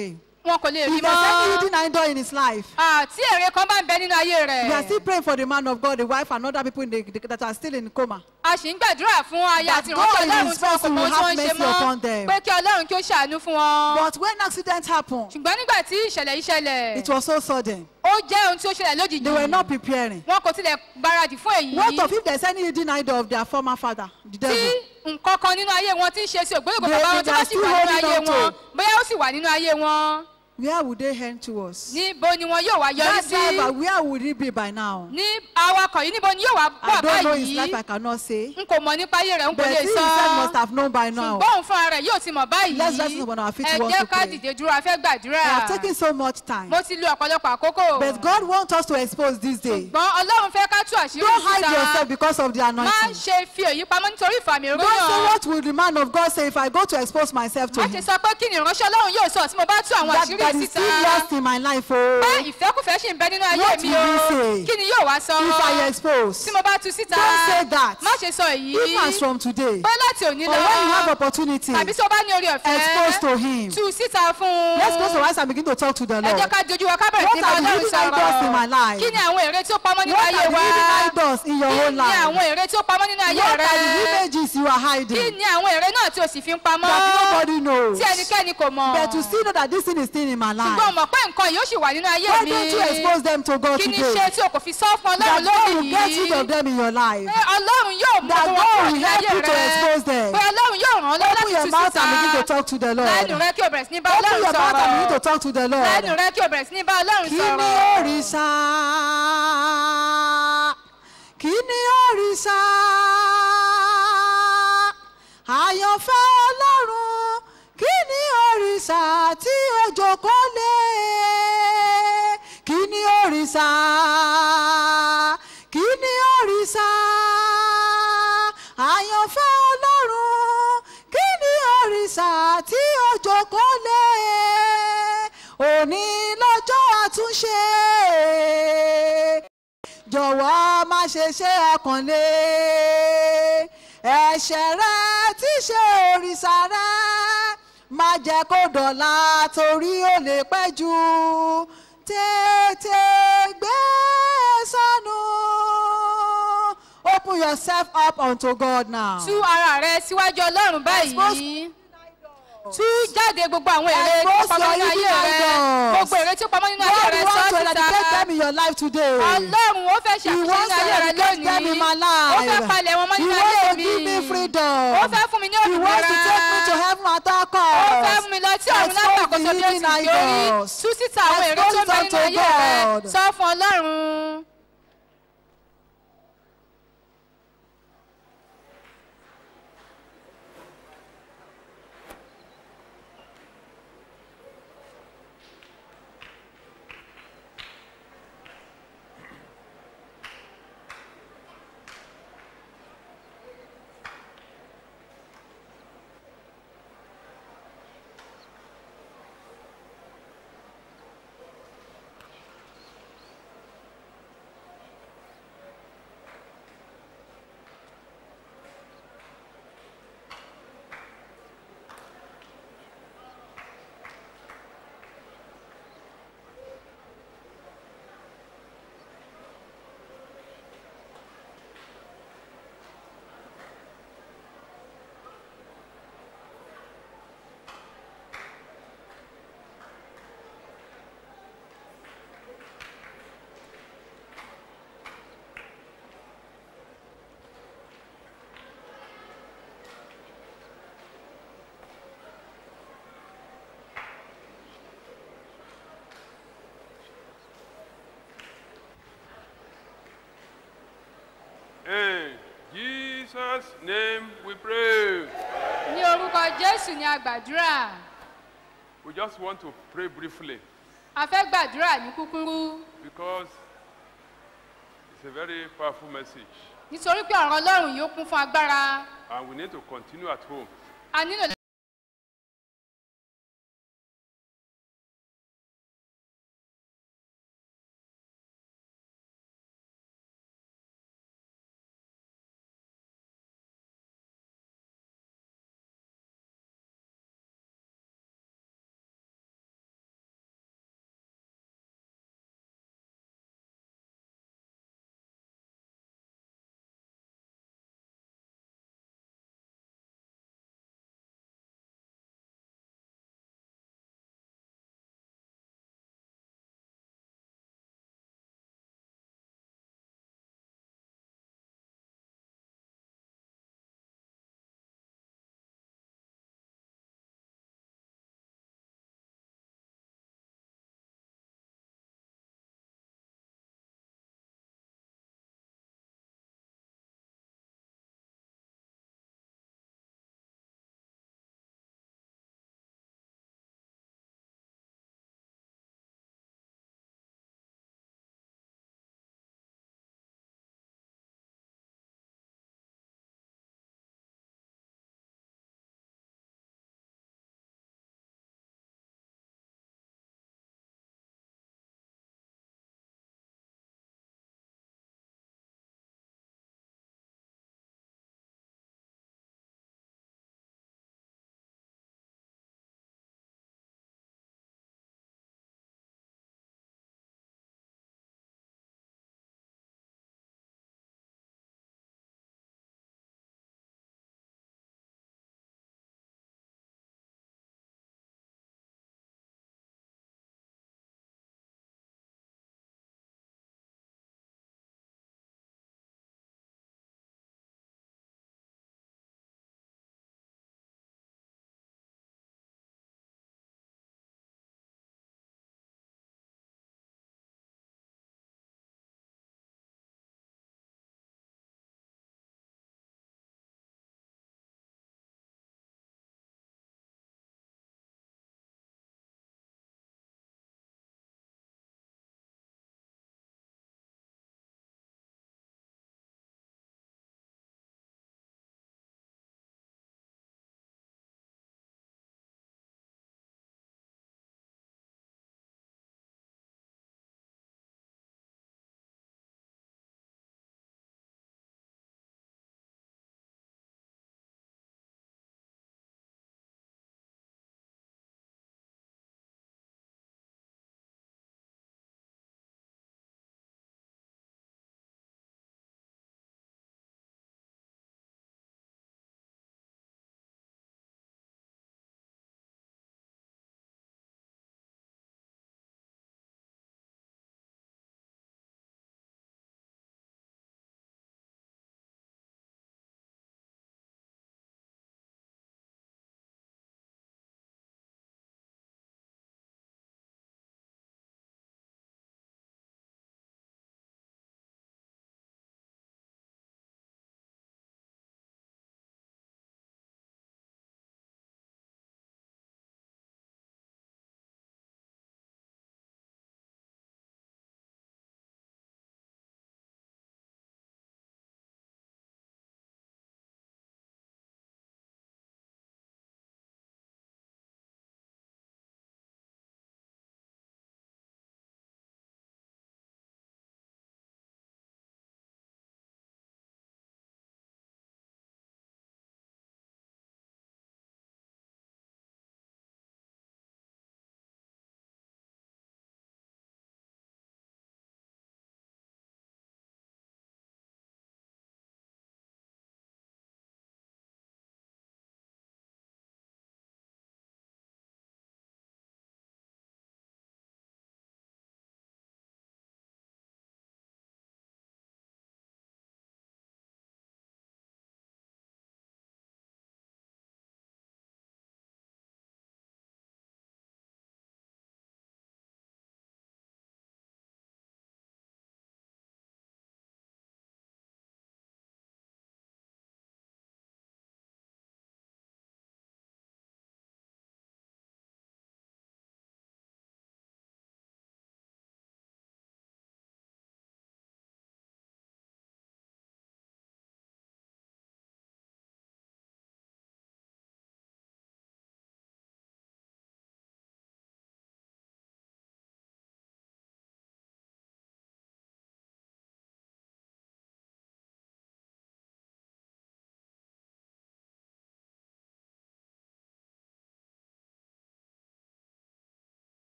[SPEAKER 5] wọn kò lè rí
[SPEAKER 4] If there's any
[SPEAKER 5] mọ́.
[SPEAKER 4] hidden idol in his life,
[SPEAKER 5] Ah, tí èrè kan bá ń bẹ nínú ayé
[SPEAKER 4] we are
[SPEAKER 5] rẹ̀
[SPEAKER 4] still praying for the man of God, the wife, and other people in the, that are still in coma.
[SPEAKER 5] a sì ń gbàdúrà fún aya
[SPEAKER 4] That
[SPEAKER 5] àti
[SPEAKER 4] God
[SPEAKER 5] ìránṣẹ́
[SPEAKER 4] in
[SPEAKER 5] ọlọ́run
[SPEAKER 4] His
[SPEAKER 5] tí wọn kò
[SPEAKER 4] mercy
[SPEAKER 5] mọ
[SPEAKER 4] will
[SPEAKER 5] ohun tí wọ́n
[SPEAKER 4] have
[SPEAKER 5] ń ṣe
[SPEAKER 4] mercy
[SPEAKER 5] mọ́
[SPEAKER 4] upon them.
[SPEAKER 5] pé kí ọlọ́run kí ó ṣàánú fún wọn.
[SPEAKER 4] But when accident happened,
[SPEAKER 5] ṣùgbọ́n nígbà tí ìṣẹ̀lẹ̀ yìí ṣẹlẹ̀
[SPEAKER 4] it was so sudden.
[SPEAKER 5] ó jẹ́ ohun tí ó ṣẹlẹ̀ lójijì
[SPEAKER 4] They were not preparing.
[SPEAKER 5] wọn kò tilẹ̀ gbáradì fún èyí
[SPEAKER 4] What of if there's any hidden idol of their former father, the
[SPEAKER 5] tí
[SPEAKER 4] devil?
[SPEAKER 5] nǹkan kan nínú ayé wọn ti ń ṣe sí ògbólógbò
[SPEAKER 4] They-
[SPEAKER 5] bàbá wọn
[SPEAKER 4] they
[SPEAKER 5] tí
[SPEAKER 4] are
[SPEAKER 5] wọ́n sì
[SPEAKER 4] still
[SPEAKER 5] wà nínú
[SPEAKER 4] holding
[SPEAKER 5] ayé
[SPEAKER 4] on to
[SPEAKER 5] wọn
[SPEAKER 4] it.
[SPEAKER 5] bóyá ó sì wà nínú ayé wọn
[SPEAKER 4] Where would they head towards?
[SPEAKER 5] níbo ni wọn yóò wá yọrí
[SPEAKER 4] That
[SPEAKER 5] sí
[SPEAKER 4] driver, where would he be by now?
[SPEAKER 5] ní awakọ̀ yìí níbo ni yóò wá
[SPEAKER 4] I
[SPEAKER 5] wà
[SPEAKER 4] don't know his life,
[SPEAKER 5] báyìí
[SPEAKER 4] I cannot say.
[SPEAKER 5] n kò mọ̀ nípa ayé rẹ̀ n kò
[SPEAKER 4] But he
[SPEAKER 5] lè sọ
[SPEAKER 4] himself must have known by now.
[SPEAKER 5] ṣùgbọ́n òun fúnra rẹ̀ yóò ti mọ̀ báyìí
[SPEAKER 4] Let's rise up on our feet
[SPEAKER 5] ẹ
[SPEAKER 4] once
[SPEAKER 5] jẹ́
[SPEAKER 4] to
[SPEAKER 5] ká
[SPEAKER 4] pray.
[SPEAKER 5] dìde dúró a fẹ́
[SPEAKER 4] We
[SPEAKER 5] gbàdúrà
[SPEAKER 4] have taken so much time.
[SPEAKER 5] mo ti lo ọ̀pọ̀lọpọ̀ àkókò
[SPEAKER 4] But God wants us to expose this day.
[SPEAKER 5] ṣùgbọ́n ọlọ́run fẹ́ ká tú àṣírí
[SPEAKER 4] Don't hide
[SPEAKER 5] síta
[SPEAKER 4] yourself because of the
[SPEAKER 5] má
[SPEAKER 4] anointing.
[SPEAKER 5] ṣe fi èyí pamọ́ nítorí ìfàmì
[SPEAKER 4] Don't say
[SPEAKER 5] òróyàn
[SPEAKER 4] what will the man of God say if I go to expose myself to
[SPEAKER 5] má
[SPEAKER 4] him.
[SPEAKER 5] ṣe sọ pé kí ni ìránṣẹ́ ọlọ́run yóò sọ tí mo bá tú àwọn
[SPEAKER 4] That,
[SPEAKER 5] àṣírí
[SPEAKER 4] that
[SPEAKER 5] yìí
[SPEAKER 4] is
[SPEAKER 5] síta
[SPEAKER 4] still lost in my life. Oh.
[SPEAKER 5] pé ìfẹ́kùfẹ́ ṣì ń bẹ nínú ayé
[SPEAKER 4] What
[SPEAKER 5] mi
[SPEAKER 4] will
[SPEAKER 5] o
[SPEAKER 4] he say?
[SPEAKER 5] kí ni yóò wá sọ
[SPEAKER 4] If I expose.
[SPEAKER 5] tí mo bá tú síta
[SPEAKER 4] Don't say that.
[SPEAKER 5] má ṣe sọ èyí
[SPEAKER 4] Even as from today.
[SPEAKER 5] pé láti òní
[SPEAKER 4] Or
[SPEAKER 5] lọ
[SPEAKER 4] when you have opportunity,
[SPEAKER 5] tàbí tí o bá ní orí
[SPEAKER 4] expose to
[SPEAKER 5] ọ̀fẹ́
[SPEAKER 4] him.
[SPEAKER 5] tú síta fún un
[SPEAKER 4] Let's close our eyes and begin to talk to the
[SPEAKER 5] ẹ jẹ́
[SPEAKER 4] Lord.
[SPEAKER 5] ká dojú wa ká bẹ̀rẹ̀
[SPEAKER 4] What
[SPEAKER 5] sí bá
[SPEAKER 4] are the
[SPEAKER 5] ọlọ́run
[SPEAKER 4] hidden idols in my
[SPEAKER 5] sọ̀rọ̀
[SPEAKER 4] life?
[SPEAKER 5] kí ni àwọn èrè tí ó pamọ́ nínú
[SPEAKER 4] What
[SPEAKER 5] ayé
[SPEAKER 4] are the
[SPEAKER 5] wa
[SPEAKER 4] hidden idols in your
[SPEAKER 5] kí
[SPEAKER 4] whole
[SPEAKER 5] ni
[SPEAKER 4] life?
[SPEAKER 5] àwọn èrè tí ó pamọ́ nínú ayé
[SPEAKER 4] What
[SPEAKER 5] rẹ
[SPEAKER 4] are the images you are
[SPEAKER 5] kí
[SPEAKER 4] hiding
[SPEAKER 5] ni àwọn èrè náà tí o sì fi ń pamọ́
[SPEAKER 4] that nobody knows?
[SPEAKER 5] tí ẹnikẹ́ni kò mọ̀
[SPEAKER 4] But to still know that this thing is still in my life.
[SPEAKER 5] ṣùgbọ́n mọ̀ pé nǹkan yìí ó sì wà nínú ayé
[SPEAKER 4] Why
[SPEAKER 5] mi
[SPEAKER 4] don't you expose them to God
[SPEAKER 5] kí ni
[SPEAKER 4] today?
[SPEAKER 5] ṣe tí o kò fi sọ fún
[SPEAKER 4] That
[SPEAKER 5] ọlọ́run
[SPEAKER 4] God will
[SPEAKER 5] lónìí
[SPEAKER 4] get rid of them in your life.
[SPEAKER 5] pé ọlọ́run yóò mú
[SPEAKER 4] That
[SPEAKER 5] wọn
[SPEAKER 4] God
[SPEAKER 5] kúrò
[SPEAKER 4] will
[SPEAKER 5] nínú
[SPEAKER 4] help
[SPEAKER 5] ayé
[SPEAKER 4] you to expose
[SPEAKER 5] rẹ
[SPEAKER 4] them.
[SPEAKER 5] pé ọlọ́run yóò ràn ọ́ lọ́wọ́
[SPEAKER 4] Open
[SPEAKER 5] láti
[SPEAKER 4] your
[SPEAKER 5] tú
[SPEAKER 4] mouth and begin to
[SPEAKER 5] síta
[SPEAKER 4] talk to the
[SPEAKER 5] lẹ́nu
[SPEAKER 4] Lord.
[SPEAKER 5] rẹ kí o bẹ̀rẹ̀ sí ní bá
[SPEAKER 4] Open
[SPEAKER 5] ọlọ́run
[SPEAKER 4] your mouth and begin to
[SPEAKER 5] sọ̀rọ̀
[SPEAKER 4] talk to the
[SPEAKER 5] lẹ́nu
[SPEAKER 4] Lord.
[SPEAKER 5] rẹ kí o bẹ̀rẹ̀ sí ní bá ọlọ́run
[SPEAKER 4] Kí ni
[SPEAKER 5] sọ̀rọ̀
[SPEAKER 4] òrìṣà? Kí ni òrìṣà? Àyànfẹ́ Ọlọ́run. Kí ni òrìṣà tí ó jókòó lé? Kí ni òrìṣà? Kí ni òrìṣà? Àyànfẹ́ Ọlọ́run. Kí ni òrìṣà tí ó jókòó lé? Òní lọ́jọ́ àtúnṣe jọ̀wọ́ má ṣe ṣe ọkàn lé ẹ̀ṣẹ̀ rẹ tí ṣe òrìṣà rẹ má jẹ́ kó dọ̀la torí ó lè pẹ́ jù tètè gbé sọnù open yourself up unto God now.
[SPEAKER 5] tú ara rẹ síwájú ọlọ́run báyìí tú jáde gbogbo àwọn èrè tí ó
[SPEAKER 4] Expose
[SPEAKER 5] pamọ́
[SPEAKER 4] your
[SPEAKER 5] nínú ayé
[SPEAKER 4] hidden
[SPEAKER 5] rẹ
[SPEAKER 4] idols.
[SPEAKER 5] gbogbo èrè tí ó pamọ́ nínú ayé
[SPEAKER 4] God
[SPEAKER 5] rẹ
[SPEAKER 4] wants
[SPEAKER 5] sọ
[SPEAKER 4] to eradicate
[SPEAKER 5] síta
[SPEAKER 4] them in your life today.
[SPEAKER 5] ọlọ́run ó fẹ́
[SPEAKER 4] He
[SPEAKER 5] ṣàkóso
[SPEAKER 4] wants
[SPEAKER 5] nínú
[SPEAKER 4] to
[SPEAKER 5] ayé rẹ
[SPEAKER 4] eradicate them in my
[SPEAKER 5] lónìí
[SPEAKER 4] life.
[SPEAKER 5] ó fẹ́ palẹ̀ wọn mọ́
[SPEAKER 4] He
[SPEAKER 5] nínú
[SPEAKER 4] wants
[SPEAKER 5] ayé
[SPEAKER 4] to
[SPEAKER 5] mi
[SPEAKER 4] give me freedom.
[SPEAKER 5] ó fẹ́ fún mi ní
[SPEAKER 4] He wants to take me to
[SPEAKER 5] òmìnira
[SPEAKER 4] heaven at all
[SPEAKER 5] ó
[SPEAKER 4] costs.
[SPEAKER 5] fẹ́ mú mi lọ tí ọ̀run
[SPEAKER 4] Expose
[SPEAKER 5] lápapọ̀
[SPEAKER 4] the
[SPEAKER 5] sọ bí ó
[SPEAKER 4] hidden
[SPEAKER 5] ti fi orí
[SPEAKER 4] idols.
[SPEAKER 5] tú síta àwọn èrè tó
[SPEAKER 4] Expose
[SPEAKER 5] bẹ
[SPEAKER 4] them
[SPEAKER 5] nínú
[SPEAKER 4] to
[SPEAKER 5] ayé rẹ
[SPEAKER 4] God.
[SPEAKER 5] sọ fún ọlọ́run.
[SPEAKER 6] In Jesus' name we pray.
[SPEAKER 5] ní orúkọ jésù ni a gbàdúrà
[SPEAKER 6] We just want to pray briefly
[SPEAKER 5] a fẹ́ gbàdúrà ní kúkúrú
[SPEAKER 6] because it's a very powerful message
[SPEAKER 5] nítorí pé ọ̀rọ̀ ọlọ́run yóò kún fún agbára
[SPEAKER 6] and we need to continue at home.
[SPEAKER 5] a nílò